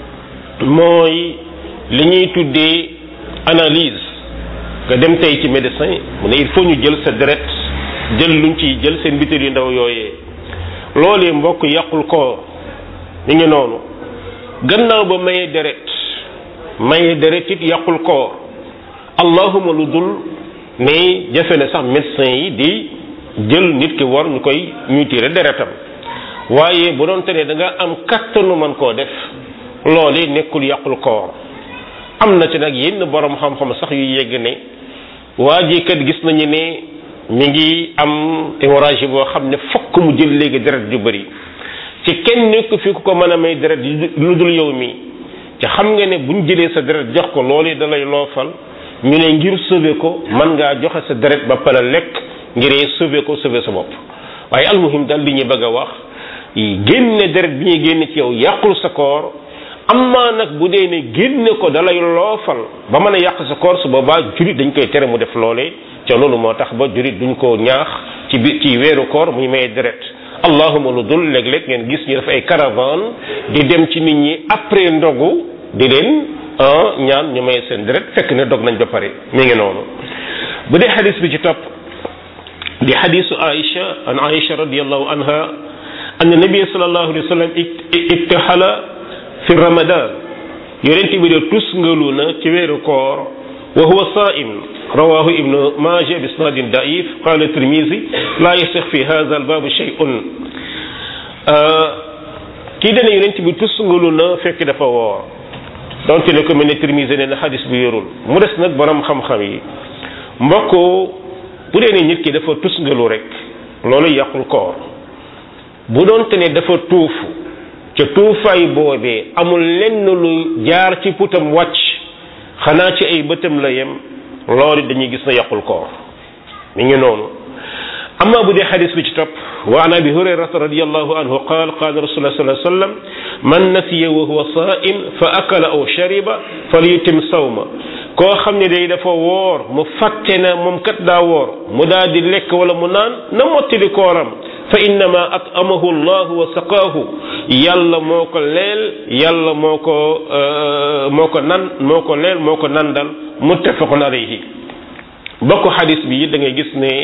mooy li ñuy tuddee analyse nga dem tey ci médecin mu ne il faut ñu jël sa deret jël luñ ciy jël seen bitéel yu ndaw yooyee loolee mbokk yàqul ko mi ngi noonu gannaaw ba maye deret maye deret it yàqul ko allahuma lu dul ne jafe na sax médecin yi di jël nit ki war ñu koy ñuy tiire deretam waaye bu doon te ne da nga am kattanu man koo def loolee nekkul yàqul koor am na ci nag yenn borom xam-xam sax yu yegg ne waa ji kat gis nañu ne mi ngi am hémorragie boo xam ne fokk mu jël léegi deret ju bëri ci kenn nekk fi ku ko mën a may deret lu dul yow mi ci xam nga ne buñ jëlee sa deret jox ko loolee da lay loofal ñu ne ngir sauver ko mën ngaa joxe sa deret ba pare lekk ngiree sauver ko sauver sa bopp waaye almuhim daal li ñuy bëgg a wax génne deret bi ñuy génne ci yow yàqul sa koor amma nag bu dee ne génne ko dalay loofal ba mën a yàq sa koor su boobaa jurit dañ koy tere mu def loolee ca loolu moo tax ba jurit duñ ko ñaax ci bi ci weeru koor muy may deret allahuma lu dul léeg-léeg ngeen gis ñu def ay caravane di dem ci nit ñi après ndogu di leen ñaan ñu may seen deret fekk ne dog nañ ba pare mi ngi noonu bu dee xadis bi ci topp di xadisu Aïcha an Aïcha radiallahu anha anna nabia sallallahu alayhi wa sallam ibtahala fi ramadan yonent bi de tusngalu na ci weeru koor wa huwa saim rawahu ibnu maja bi isnadin daif qala tirmisi la yasix fi hadha albabu shay'un kii dana yonent bi tusngalu na fekk dafa woor donte ne ko mel ne tirmisi ne na xadis bi yorul mu des nag borom xam-xam yi mbokk bu dee ne nit ki dafa tusngalu rek loolu yàqul koor bu doonte ne dafa tuufu ca tuufaay boobee amul lenn lu jaar ci putam wàcc xanaa ci ay bëtam la yem loolu dañuy gis na yàqul koor mi ngi noonu amma bu dee xadis bi ci topp wa an abi hurayrata radiallahu anhu qaal qaala rasulullah sallallahu alayhi wasallam man nasiya wa huwa saa'im fa akala aw shariba falyutim sawma koo xam ne day dafa woor mu fàtte na moom kat daa woor mu daal di lekk wala mu naan na mottali kooram fa innama at'amahu llahu wa saqaahu yàlla moo ko leel yàlla moo ko moo ko nan moo ko leel moo ko nandal muttafaqun alayhi bokk xadis bi da ngay gis ne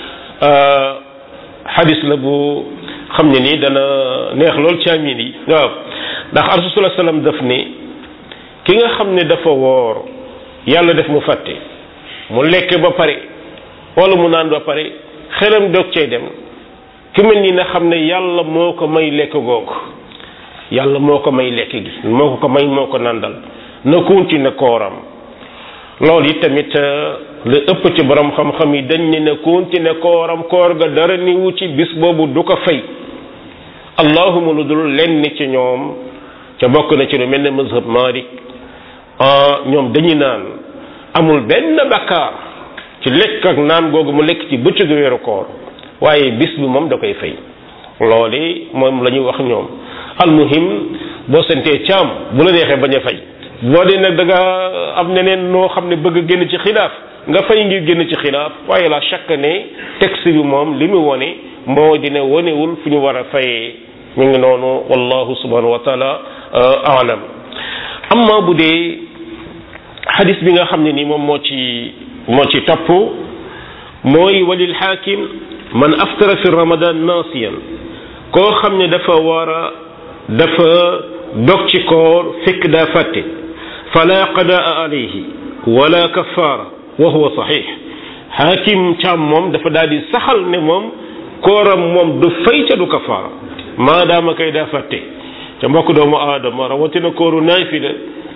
xadis la bu xam ne ni dana neex lool ci amin yi waaw ndax rasulullah sallam daf ne ki nga xam ne dafa woor yàlla def mu fàtte mu lekk ba pare wala mu naan ba pare xelam doog cay dem ki mel ni na xam ne yàlla moo ko may lekk googu yàlla moo ko may lekk gi moo ko ko may moo ko nandal na continuer kooram loolu it tamit la ëpp ci borom xam-xam yi dañ ne na continuer kooram koor ga dara ni wu ci bis boobu du ko fay allahuma lu dul lenn ci ñoom ca bokk na ci lu mel ne mazhab Malik ñoom dañuy naan amul benn bakkaar ci lekk ak naan googu mu lekk ci bëccëgu weeru koor waaye bis bi moom da koy fay loolu moom la ñuy wax ñoom almuhim boo sentee caam bu la neexee bañ a fay boo dee nag da nga am neneen noo xam ne bëgg génn ci xilaaf nga fay ngir génn ci xilaaf waaye la chaque ne texte bi moom li mu wone moo dina wonewul fu ñu war a fayee ñu ngi noonu wallahu subhanahu wa taala alam amma bu dee xadis bi nga xam ne ni moom moo ci moo ci topp mooy walil xaakim man aftara fi ramadan nasiyan koo xam ne dafa war a dafa dog ci koor fekk daa fàtte fala qadaa alayhi wala kafaara wa huwa saxiix xaakim càmm moom dafa daal di saxal ne moom kooram moom du fay ca du kafaara maadaama kay daa fàtte ca mbokk doomu aadama rawatina kooru naay fi la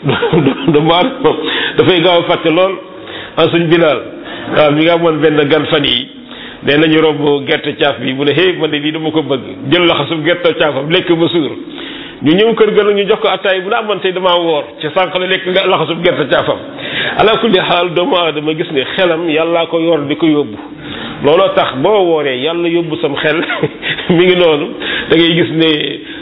doomu aadama dafay gaaw a fàtte lool a suñ bilaal waaw mi nga amoon benn gan fan yi nee nañu romb gerte caaf bi mu ne hey man de lii dama ko bëgg jël laxasum gerte caafam lekk ba suur ñu ñëw kër ga ñu jox ko attaay bu naa man tey damaa woor ci sànq la lekk nga laxasum gerte caafam ala kulli xaal doomu aadama gis ne xelam yàllaa ko yor di ko yóbbu looloo tax boo wooree yàlla yóbbu sam xel mi ngi noonu da ngay gis ne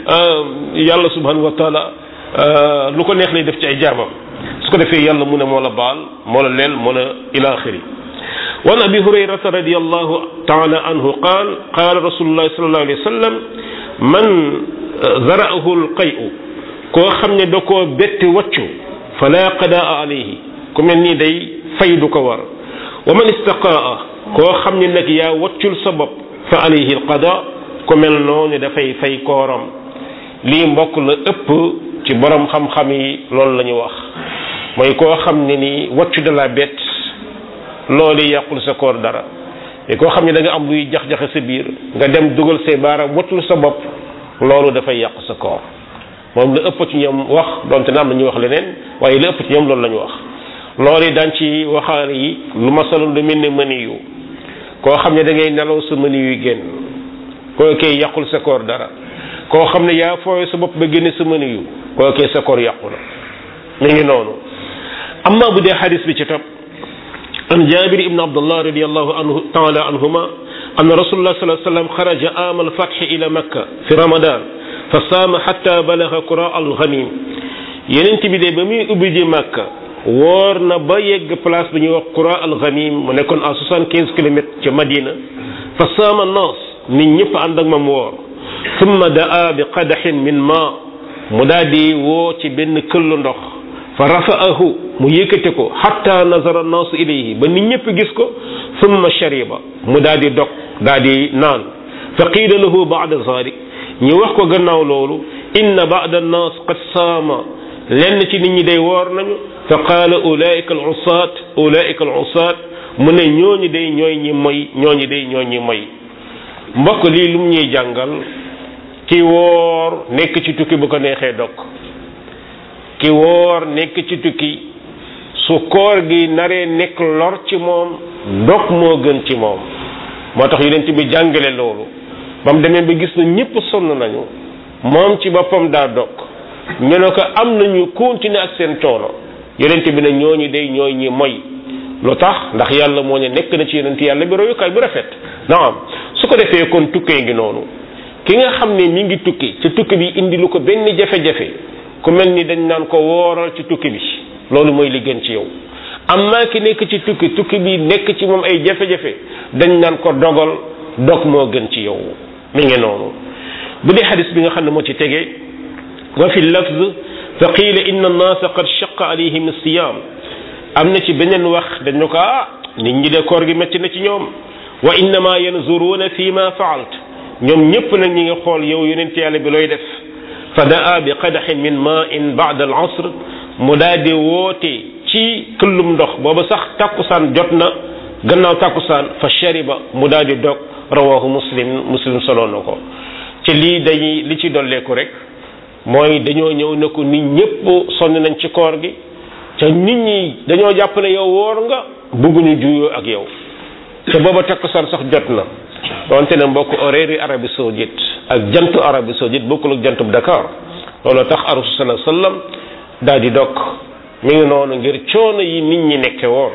yàlla subhanahu wa taala lu ko neex lay def ci ay jaamam su ko defee yàlla mu ne moo la baal moo la leel moo la ila axiri وعن ابي هريره رضي الله تعالى عنه قال قال رسول الله صلى الله عليه وسلم من ذرأه القيء koo xam ne da koo bett waccu fala qadaa alayhi ku mel ni day fay du ko war wa man istaqaa koo xam ne nag yaa waccul sa bopp fa alayhi alqada ku mel noonu dafay fay kooram lii mbokk la ëpp ci borom xam-xam yi loolu la ñu wax mooy koo xam ne ni waccu da la bett loolu yàqul sa koor dara te koo xam ne da nga am luy jax-jaxe sa biir nga dem dugal say baaraam watul sa bopp loolu dafay yàq sa koor moom la ëpp ci ñoom wax donte na am na ñu wax leneen waaye la ëpp ci ñoom loolu la ñu wax loolu yi daan ci waxaale yi lu masalul lu mel ne mëni yu koo xam ne da ngay nelaw sa mëni yuy génn koo koy yàqul sa koor dara koo xam ne yaa fooye sa bopp ba génne sa mëni yu koo koy sa koor yàqu na mi ngi noonu amma bu dee xadis bi ci topp عن جابر بن عبد الله رضي الله عنه تعالى عنهما أن رسول الله صلى الله عليه وسلم خرج عام الفتح إلى مكة في رمضان فصام حتى بلغ قراء الغنيم yenent bi de ba muy ubbi ji Makka woor na ba yegg place bi ñuy wax qura al ghanim mu nekkoon à soixante quinze kilomètres ca Madina fa saama naas nit ñëpp ànd ak moom woor summa daa bi qadaxin min ma mu daal di woo ci benn këllu ndox fa rafa'ahu mu yëkkate ko hatta nazara naasu ilayhi ba nit ñëpp gis ko summa shariba mu daal di dog daal di naan fa qiila lahu ba'da zalik ñu wax ko gannaaw loolu inna ba'da naas qad saama lenn ci nit ñi day woor nañu fa qaala ulaika al usaat ulaika al usaat mu ne ñooñu day ñooy ñi moy ñooñu day ñooy ñi moy mbokk lii lu mu ñuy jàngal ki woor nekk ci tukki bu ko neexee dog ki woor nekk ci tukki su koor gi naree nekk lor ci moom dog moo gën ci moom moo tax yonent bi jàngale loolu ba mu demee ba gis na ñëpp sonn nañu moom ci boppam daa dog ñu ne ko am nañu continuer ak seen coono yonent bi ne ñooñu day ñooy ñi moy lu tax ndax yàlla moo ne nekk na ci yonent yàlla bi royukaay bu rafet naam su ko defee kon tukkee ngi noonu ki nga xam ne mi ngi tukki ci tukki bi indi lu ko benn jafe-jafe ku mel ni dañ naan ko wooral ci tukki bi loolu mooy li gën ci yow amma ki nekk ci tukki tukki bi nekk ci moom ay jafe-jafe dañ naan ko dogal dog moo gën ci yow mi ngi noonu bu dee xadis bi nga xam ne moo ci tegee wa fi lafz fa qiila inna annaasa qad shaqa alayhim siyam am na ci beneen wax dañ ko ah nit ñi de koor gi métti na ci ñoom wa innama yanzuruuna fi ma faalt ñoom ñëpp nag ñi nga xool yow yonent yàlla bi looy def fa daa bi qadaxin min ma in baada al asr mu daal di woote ci këllum ndox booba sax takkusaan jot na gannaaw takkusaan fa shariba mu daal di dog rawahu muslim muslim solo na ko ci lii dañuy li ci dolleeku rek mooy dañoo ñëw ne ko nit ñëpp sonn nañ ci koor gi ca nit ñi dañoo jàpp ne yow woor nga bëgguñu juyoo ak yow te booba takkusaan sax jot na donte ne mbokk horaire yi Arabie Saoudite ak jantu Arabie Saoudite bokkul ak jantub Dakar loolu tax rasul sallallahu alayhi wasallam daal di dog mi ngi noonu ngir coono yi nit ñi nekke woon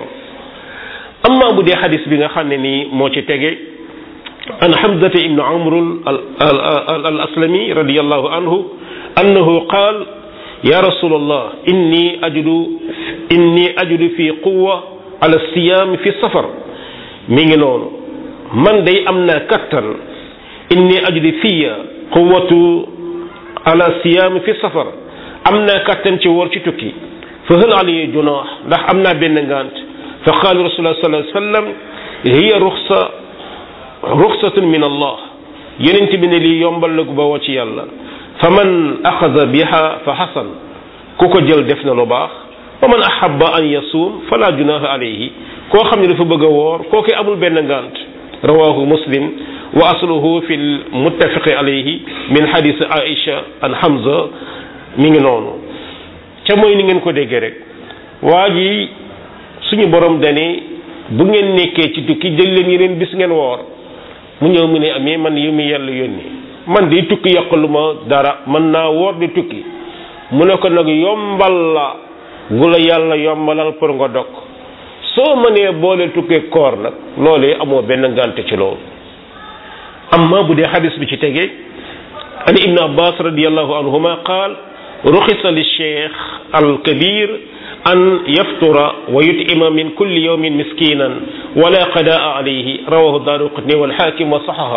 amma bu dee xadis bi nga xam ne nii moo ci tege an Hamzata ibn Amr al aslami radiyallahu anhu annahu qaal ya rasulallah inni ajudu inni ajudu fi quwwa ala siyam fi safar mi ngi noonu man day am naa kattan inni ajudu fiya quwwatu ala siyam fi safar am naa kattan ci woor ci tukki fa hal alayya junaax ndax am naa benn ngant fa qaala rasulullah sallallahu alayhi wa sallam hiya ruxsa ruxsatun min allah yenent bi ne lii yombal la gu bawoo ci yàlla fa man axada biha fa xasan ku ko jël def na lu baax wa man ahabba an yasuum fala junaha alayhi koo xam ne dafa bëgg a woor kooku amul benn ngant rawahu muslim wa asluhu fi lmuttafiqi alayhi min hadis aisha an hamza mi ngi noonu ca mooy ni ngeen ko déggee rek waa ji suñu borom dane bu ngeen nekkee ci tukki jël leen yeneen bis ngeen woor mu ñëw mu ne amee man yu mu yàlla yónni man di tukki yàqalu ma dara mën naa woor di tukki mu ne ko nag yombal la gu la yàlla yombalal pour nga dog soo mënee boole tukkee koor nag loolee amoo benn ngànte ci loolu amma bu dee xadis bi ci tege an ibn abbas radiallahu anhuma qaal ruxisa li cheikh al kabir an yaftura wa yutima min kulli yawmin miskinan wala qadaa alayhi rawahu daaruqutni wal xaakim wa saxaha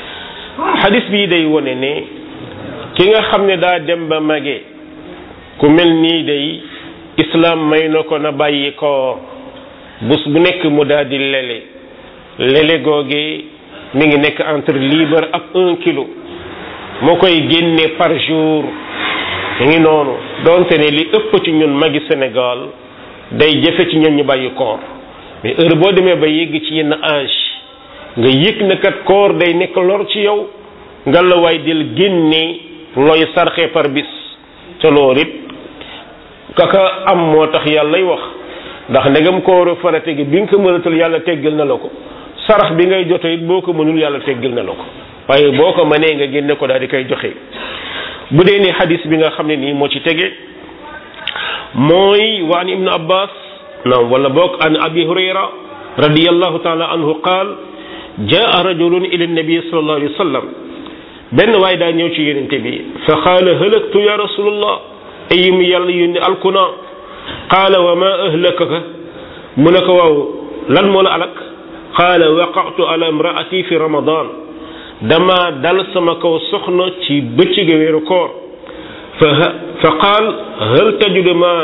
xadis bii day wone ne ki nga xam ne daa dem ba mage ku mel nii day islam may na ko na bàyyi koor bés bu nekk mu daal di lele lele googe mi ngi nekk entre libre ak un kilo moo koy génne par jour mi ngi noonu donte ne li ëpp ci ñun magi Sénégal day jafe ci ñun ñu bàyyi koor mais heure boo demee ba yegg ci yenn âge nga yëg na kat koor day nekk lor ci yow nga la waay del génne looy sarxe par bis ca loolu it kaka am moo tax yàllay wax ndax ndegam kooru farate gi bi nga ko mënatul yàlla teggal na la ko sarax bi ngay joxe it boo ko mënul yàlla teggal na la ko waaye boo ko mënee nga génne ko daal di koy joxe bu dee ne xadis bi nga xam ne nii moo ci tege mooy wa an ibnu abbas naam wala boog an abi hurayra radiyallahu taala anhu qaal jaa rajulun ila nabi sallallahu alayhi wa sallam benn waay daa ñëw ci yonente bi fa qaala halaktu ya rasulullah ay mu yàlla yónni alkuna qaala wa ma ahlakaka mu ne ko waaw lan moo la alak qaala waqatu ala imraati fi ramadan dama dal sama kaw soxna ci bëccëg weeru koor fa fa qaal hal tajudu ma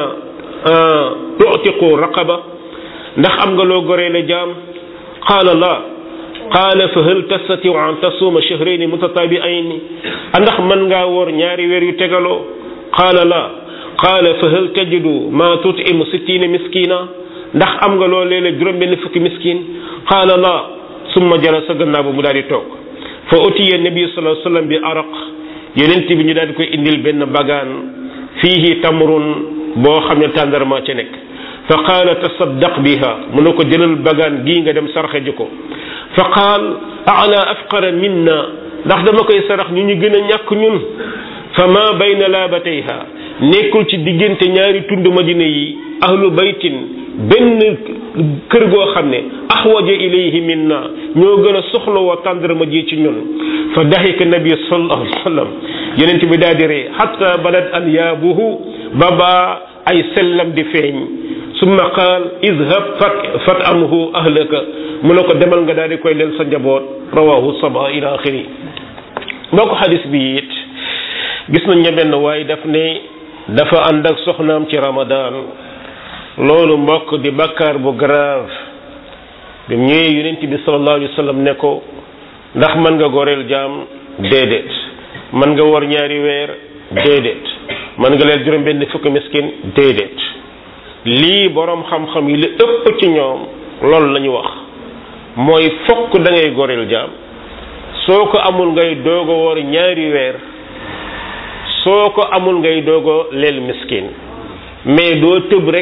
tu'tiqu raqaba ndax am nga loo goree la jaam qaala la qaala fa hal tastatiu an tasuma shahrayni mutatabi'ayni ndax mën ngaa woor ñaari weer yu tegaloo qaala la qaala fa hal tajidu ma tut'imu sittina miskina ndax am nga loo léeg-léeg juróom benn fukki miskin qaala la summa jalasa gannaaw ba mu daal di toog fa utiya nabi sallallahu alayhi wasallam bi araq yonent bi ñu daal di koy indil benn bagaan fiihi tamrun boo xam ne tàndarma ca nekk fa qaala tasaddaq biha mu ne ko jëlal bagaan gii nga dem sarxe ji ko fa qaal ala afqara minna ndax dama koy sarax ñu ñu gën a ñàkk ñun fa ma bayna laabatayha nekkul ci diggante ñaari tund madina yi ahlu baytin benn kër goo xam ne axwaja ilayhi minna ñoo gën a soxla woo tàndarma ji ci ñun fa daxika nabi sallallahu alayhi wa sallam yonent bi daal di ree xatta badat alyaabuhu ba baa ay sellam di feeñ summa qaal idhab fat fat amhu ahlaka mu ne ko demal nga daal di koy leel sa njaboot rawahu saba ila axiri mbokk xadis bi it gis nañ ne benn waaye daf ne dafa ànd ak soxnaam ci ramadan loolu mbokk di bakkaar bu grave bi mu ñëwee yonent bi sallallahu alayhi wa sallam ne ko ndax mën nga goreel jaam déedéet mën nga war ñaari weer déedéet mën nga leel juróom benn fukki miskin déedéet lii boroom xam-xam yi li ëpp ci ñoom loolu la ñu wax mooy fokk da ngay goreel jaam soo ko amul ngay doogo woor ñaari weer soo ko amul ngay doogo leel miskin mais doo tëb rek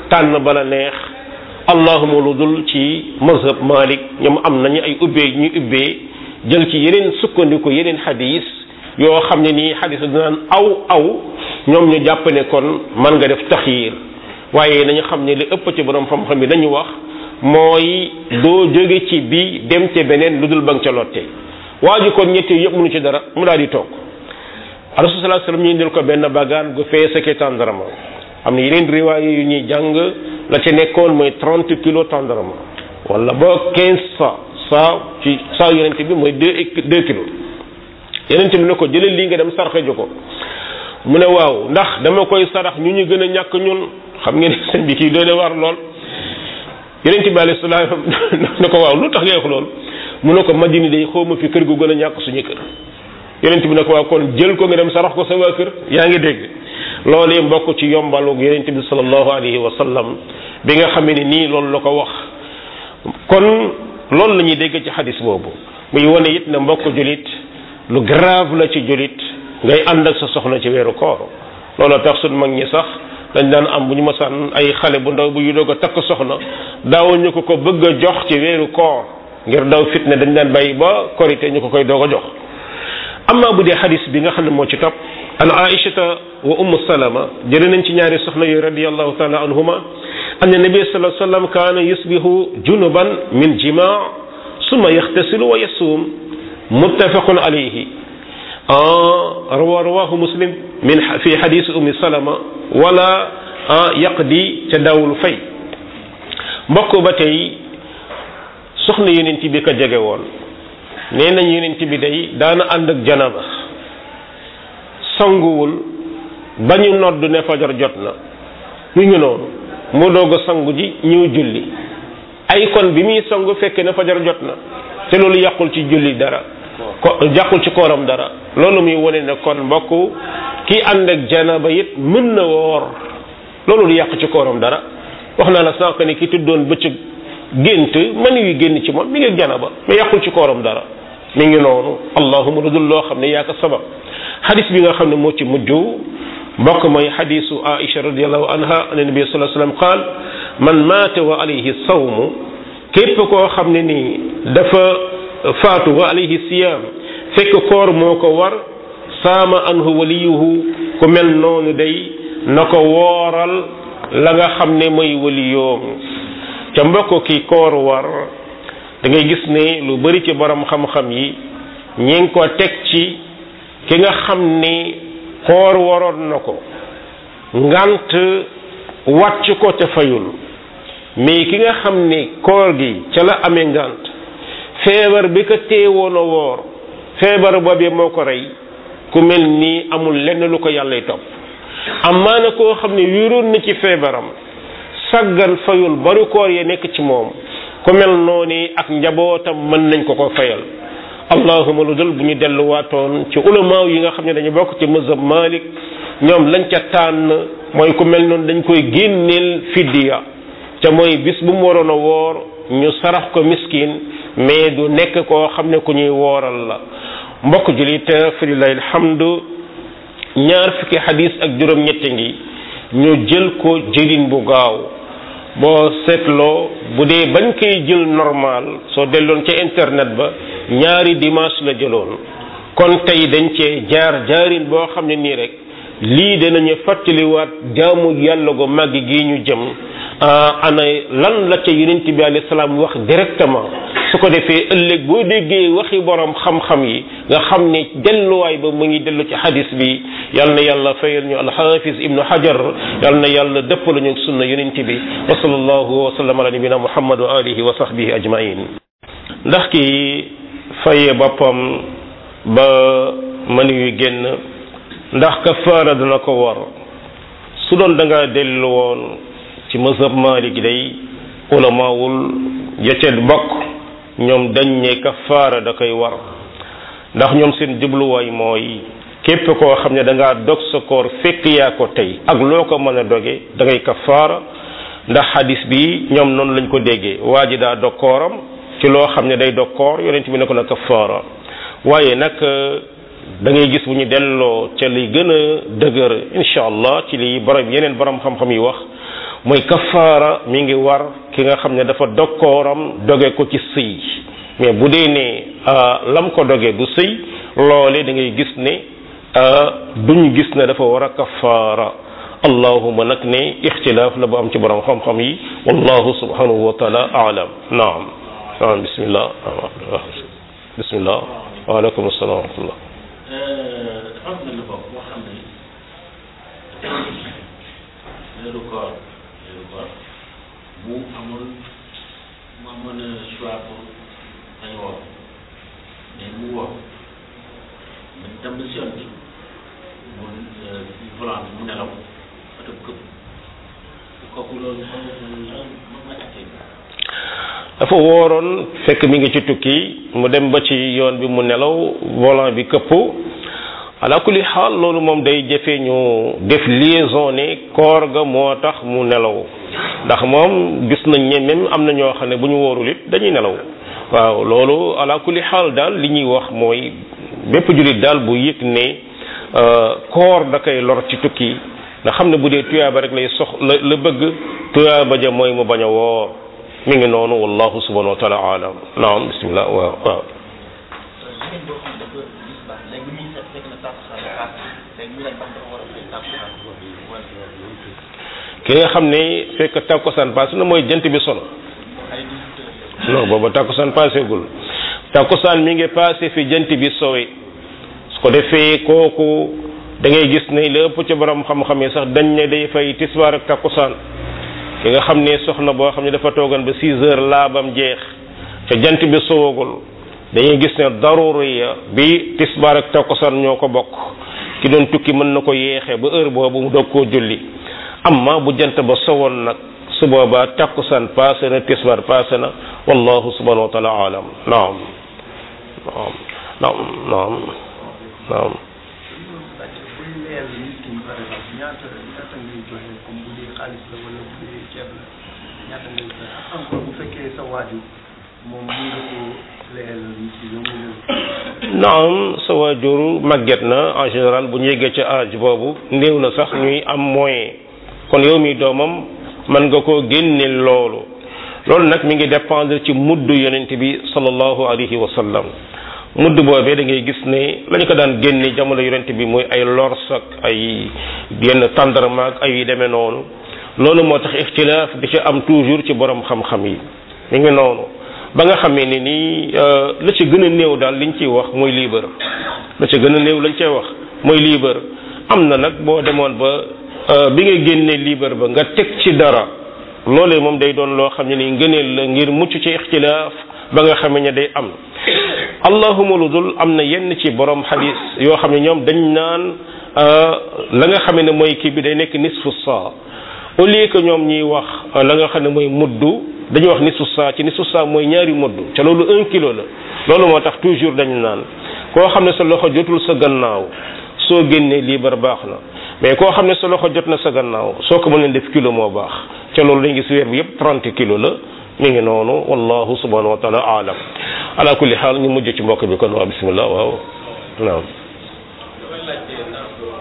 tànn bala neex allahuma lu dul ci mazhab malik ñoom am nañu ay ubbee ñu ubbee jël ci yeneen sukkandiku yeneen xadis yoo xam ne nii xadis dinaan aw aw ñoom ñu jàpp ne kon mën nga def taxyiir waaye nañu xam ne li ëpp ci borom xam-xam yi dañu wax mooy doo jóge ci bi dem te beneen lu dul ba nga ca lotte waa ji kon ñetti yëpp mënu ci dara mu daal di toog rasul sallallahu alayhi wasallam ñu indil ko benn bagaan gu fee sa tàndarama am na yeneen riwaaye yu ñuy jàng la ca nekkoon mooy trente kilos tàndarama wala ba quinze sa saa ci saa yonente bi mooy deux deux kilos yonente bi ne ko jëlal lii nga dem sarxe ji ko mu ne waaw ndax dama koy sarax ñu ñu gën a ñàkk ñun xam ngeen sëñ bi kii doy de war lool yonente bi alayhi salaam ne ko waaw lu tax ngay wax lool mu ne ko madina day xawma fi kër gu gën a ñàkk suñu kër yonente bi ne ko waaw kon jël ko nga dem sarax ko sa waa kër yaa ngi dégg loolee mbokk ci yombalu yonente bi sallallahu alayhi wa sallam bi nga xamee ne nii loolu la ko wax kon loolu la ñuy dégg ci xadis boobu muy wane it ne mbokk julit lu grave la ci julit ngay ànd ak sa soxna ci weeru koor loolu tax suñ mag ñi sax dañ daan am bu ñu masaan ay xale bu ndaw bu yu doog a takk soxna daawuñu ko ko bëgg a jox ci weeru koor ngir daw fitne dañ daan bàyyi ba korité ñu ko koy doog a jox amma bu dee xadis bi nga xam ne moo ci topp an aishata wa ummu salama jële nañ ci ñaari soxna yooyu radiallahu taala anhuma an nabi sallallahu alayhi wasallam kaana yusbihu junuban min jima summa yaxtasilu wa yasuum muttafaqun alayhi rawa rawahu muslim min fi xadis ummi salama wala yaqdi ca daawul fay mbokk ba tey soxna yonent bi ko jege woon nee nañ yonent bi day daana ànd ak janaba sanguwul ba ñu nodd ne fajar jot na mu ngi noonu mu doog a sangu ji ñëw julli ay kon bi muy sangu fekk ne fajar jot na te loolu yàqul ci julli dara ko yàqul ci kooram dara loolu muy wone ne kon mbokk ki ànd ak janaba it mën na woor loolu du yàq ci kooram dara wax naa la sànq ne ki tuddoon bëccëg gént mën yu génn ci moom mi ngi janaba mais yàqul ci kooram dara mi ngi noonu allahuma lu dul loo xam ne yaa ko sabab xadis bi nga xam ne moo ci mujj mbokk mooy xadisu aisha radiallahu anha an nabi sallallahu alayhi wasallam qaal man maata wa alayhi sawmu képp koo xam ne nii dafa faatu wa alayhi siyaam fekk koor moo ko war saama anhu waliyuhu ku mel noonu day na ko wooral la nga xam ne mooy waliyoom ca mbokk ki koor war da ngay gis ne lu bari ci borom xam-xam yi ñi ngi ko teg ci ki nga xam ni koor waroon na ko ngant wàcc ko ca fayul mais ki nga xam ni koor gi ca la amee ngant feebar bi ko teewoon a woor feebar boobee moo ko rey ku mel nii amul lenn lu ko yàllay topp amaana koo xam ne wéeroon na ci feebaram saggan fayul bari koor ya nekk ci moom ku mel noonu ak njabootam mën nañ ko ko fayal allahuma lu dul bu ñu delluwaatoon ci ulamaaw yi nga xam ne dañu bokk ci mazhab malik ñoom lañ ca tànn mooy ku mel noonu dañ koy génneel fidiya te mooy bis bu mu waroon a woor ñu sarax ko miskin mais du nekk koo xam ne ku ñuy wooral la mbokk julit fi lillahi alhamdu ñaar fukki xadis ak juróom-ñette ngi ñu jël ko jëlin bu gaaw boo seetloo bu dee bañ koy jël normal soo delloon ca internet ba ñaari dimanche la jëloon kon tey dañ cee jaar jaarin boo xam ne nii rek lii danañu fàttaliwaat jaamu yàlla go màgg gi ñu jëm ana lan la ca yonent bi alayhi salaam wax directement su ko defee ëllëg boo déggee waxi borom xam-xam yi nga xam ne delluwaay ba mu ngi dellu ci hadis bi yal na yàlla fayal ñu alxaafis ibnu hajar yal na yàlla dëppal ñu sunna yonent bi wa sallallahu wa sallam ala nabina muhammad wa alihi wa sahbihi ajmain ndax ki fayee boppam ba mën yu génn ndax kafaara dana ko war su doon da nga dellu woon ci mazhab malik day ulamaawul ya ca bokk ñoom dañ ne kafaara da koy war ndax ñoom seen jubluwaay mooy képp koo xam ne da ngaa dog sa koor fekk yaa ko tey ak loo ko mën a doge da ngay kafaara ndax hadis bi ñoom noonu lañ ko déggee waa ji daa dog kooram ci loo xam ne day dog koor yonent bi ne ko na kafaara waaye nag da ngay gis bu ñu delloo ca li gën a dëgër incha allah ci li borom yeneen borom xam-xam yi wax mooy kafaara mi ngi war ki nga xam ne dafa dokkooram doge ko ci sëy mais bu dee ne lam ko doge du sëy loole da ngay gis ne duñ gis ne dafa war a kafaara allahuma nag ne ixtilaaf la bu am ci borom xam-xam yi wallahu subhanahu wa taala aalam naam naam bismillah bismillah waaleykum assalam wa rahmatullah dafa am benn bopp boo xam ne weeru koor weeru koor mu amul mu amoon choix pour bañ a woor mais mu woor mu dem ba si yoon bi mu volant bi mu nelaw oto bi këpp kooku loolu xam nga moom mooy atte bi dafa wooroon fekk mi ngi ci tukki mu dem ba ci yoon bi mu nelaw volant bi këpp ala kulli xaal loolu moom day jafe ñu def liaison ne koor ga moo tax mu nelaw ndax moom gis nañ ne même am na ñoo xam ne bu ñu wóorul it dañuy nelaw waaw loolu ala kulli xaal daal li ñuy wax mooy bépp jullit daal bu yëg ne koor da koy lor ci tukki nga xam ne bu dee tuyaaba rek lay sox la la bëgg tuyaaba ja mooy mu bañ a woor mi ngi noonu wallahu subhanahu wa taala alam naam bismillah waaw waaw jigéen boo xam ne dafa gis baax léegi muy set fekk na tàkkusaan bi paas léegi ñu laaj ba dafa war a fay tàkkusaan ki nga xam ne fekk tàkkusaan paase na mooy jant bi sono ay dix-huit heures non booba tàkkusaan paaseegul tàkkusaan mi ngi paase fi jant bi sowe su ko defee kooku da ngay gis ne la ëpp ci borom xam-xam yi sax dañ ne day fay tisbaar ak tàkkusaan ki nga xam ne soxna boo xam ne dafa toogan ba six heures laabam jeex ca jant bi sowagul dañuy gis ne daruriya bi tisbaar ak takkusaan ñoo ko bokk ki doon tukki mën na ko yeexee ba heure boobu mu doog koo julli amma bu jant ba sowoon nag su boobaa takkusaan paase na tisbaar paase na wallahu subhanahu wa taala alam naam naam naam naam naam buñ leyal nit ki par exemple ñaata ñaata ngay joxe comme bu dee xaalis la wala bu dee ceeb la ñaata ngay joxe ak encore bu fekkee sa waajur moom mun nga ko leyal nit ki yow mu naam sa waajur màgget na en général bu ñu yeggee ca âge boobu néew na sax ñuy am moyen kon yow mi doomam mën nga koo génne loolu loolu nag mi ngi dépendre ci mudd yonent bi sallallahu alayhi wa sallam mudd boobee da ngay gis ne lañu ko daan génne jamono yonent bi muy ay lors ak ay yenn tàndarma ak ay yu demee noonu loolu moo tax ixtilaaf di ci am toujours ci borom xam-xam yi mi ngi noonu ba nga xamee ne nii la ci gën a néew daal liñ ciy wax mooy liibar la ci gën a néew lañ cay wax mooy liibar am na nag boo demoon ba bi nga génnee liibar ba nga teg ci dara loolee moom day doon loo xam ne ni ngëneel la ngir mucc ci ixtilaaf ba nga xamee ne day am allahuma lu dul am na yenn ci borom xadis yoo xam ne ñoom dañ naan la nga xamee ne mooy kii bi day nekk nisfu saa au lieu que ñoom ñuy wax la nga xam ne mooy muddu dañuy wax nisfu saa ci nisfu saa mooy ñaari muddu te loolu un kilo la loolu moo tax toujours dañu naan koo xam ne sa loxo jotul sa gannaaw soo génnee liibar baax na mais koo xam ne sa loxo jot na sa gannaaw soo ko mënee def kilo moo baax te loolu dañu gis weer bi yëpp 30 kilo la mi ngi noonu wallahu subhanahu wa taala aalam ala kulli xaal ñu mujj ci mbokk bi kon waa bismillah waaw naam damay laajte ndax comme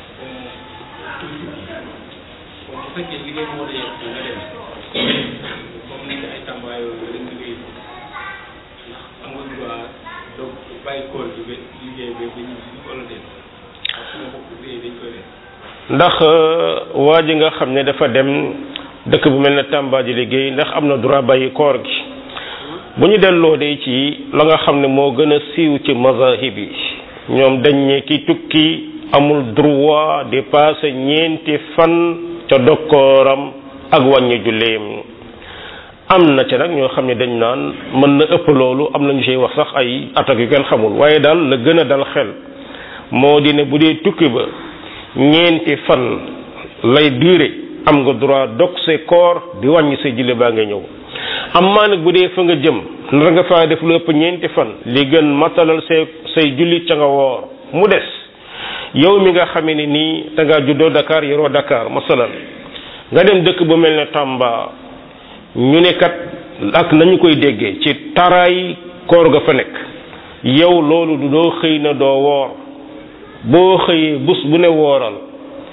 bu fekkee liggéey moo dee nga dem comme nekk ay tàmbaay yooyu nga dem liggéey ndax am nga droit donc bàyyi kool bi ba liggéey bi ba ñu si wala déet parce que bokk liggéey dañ koy def ndax waa ji nga xam ne dafa dem dëkk bu mel ne Tamba di liggéey ndax am na droit bàyyi koor gi bu ñu delloo de ci la nga xam ne moo gën a siiw ci mazahib yi ñoom dañ ne ki tukki amul droit di passé ñeenti fan ca dokkooram ak wàññi julleem am na ca nag ñoo xam ne dañ naan mën na ëpp loolu am na ñu ciy wax sax ay attaques yu kenn xamul waaye daal la gën a dal xel moo di ne bu dee tukki ba ñeenti fan lay duré am nga droit dog say koor di wàññi say julli baa nga ñëw amma nag bu dee fa nga jëm nar nga faa def lu ëpp ñeenti fan li gën matalal say say julli ca nga woor mu des yow mi nga xamee ne nii da ngaa juddoo Dakar yoroo Dakar masalan nga dem dëkk bu mel ne Tamba ñu ne kat ak nañu koy déggee ci taraay koor ga fa nekk yow loolu du doo xëy na doo woor boo xëyee bus bu ne wooral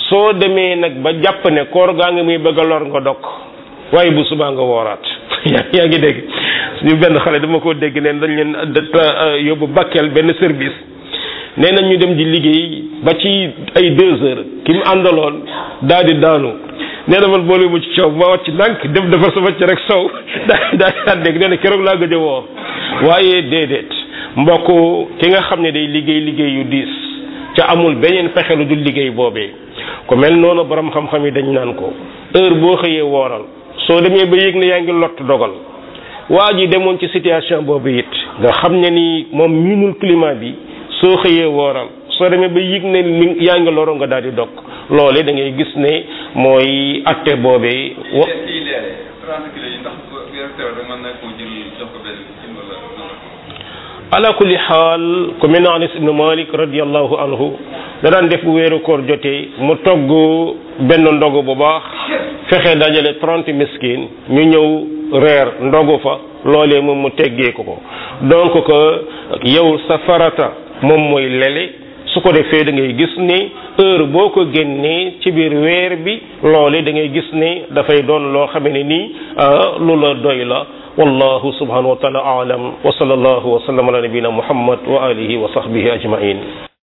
soo demee nag ba jàpp ne koor gaa ngi muy bëgg a lor nga dog waaye bu subaa nga wooraat yaa ngi dégg suñu benn xale dama ko dégg neen dañ leen yóbbu Bakel benn service nee nañ ñu dem di liggéey ba ci ay deux heures ki mu àndaloon daal di daanu nee na man boole mu ci coow ma wàcc ndànk dem defar sama ci rek sow daal daal di ànd nee na keroog laa gëj a woor waaye déedéet mbokk ki nga xam ne day liggéey liggéey yu diis ca amul beneen fexe lu dul liggéey boobee ku mel noonu borom xam-xam yi dañ naan ko heure boo xëyee wooral soo demee ba yëg ne yaa ngi lott dogal waa ji demoon ci situation boobu it nga xam ne ni moom miinul climat bi soo xëyee wooral soo demee ba yëg ne li yaa ngi loro nga daal di dog loole da ngay gis ne mooy atte boobee wa ala kulli xaal ku mel ne Anas ibnu Malik radiallahu anhu da daan def bu weeru koor jotee mu togg benn ndogu bu baax fexe dajale trente miskin ñu ñëw reer ndogu fa loolee moom mu teggee ko ko donc que yow sa farata moom mooy lele su ko defee da ngay gis ne heure boo ko génnee ci biir weer bi loole da ngay gis ne dafay doon loo xam ne nii lu la doy la wallahu subhanahu wa taala aalam wa sallallahu wa sallam ala nabina muhammad wa alihi wa sahbihi ajmain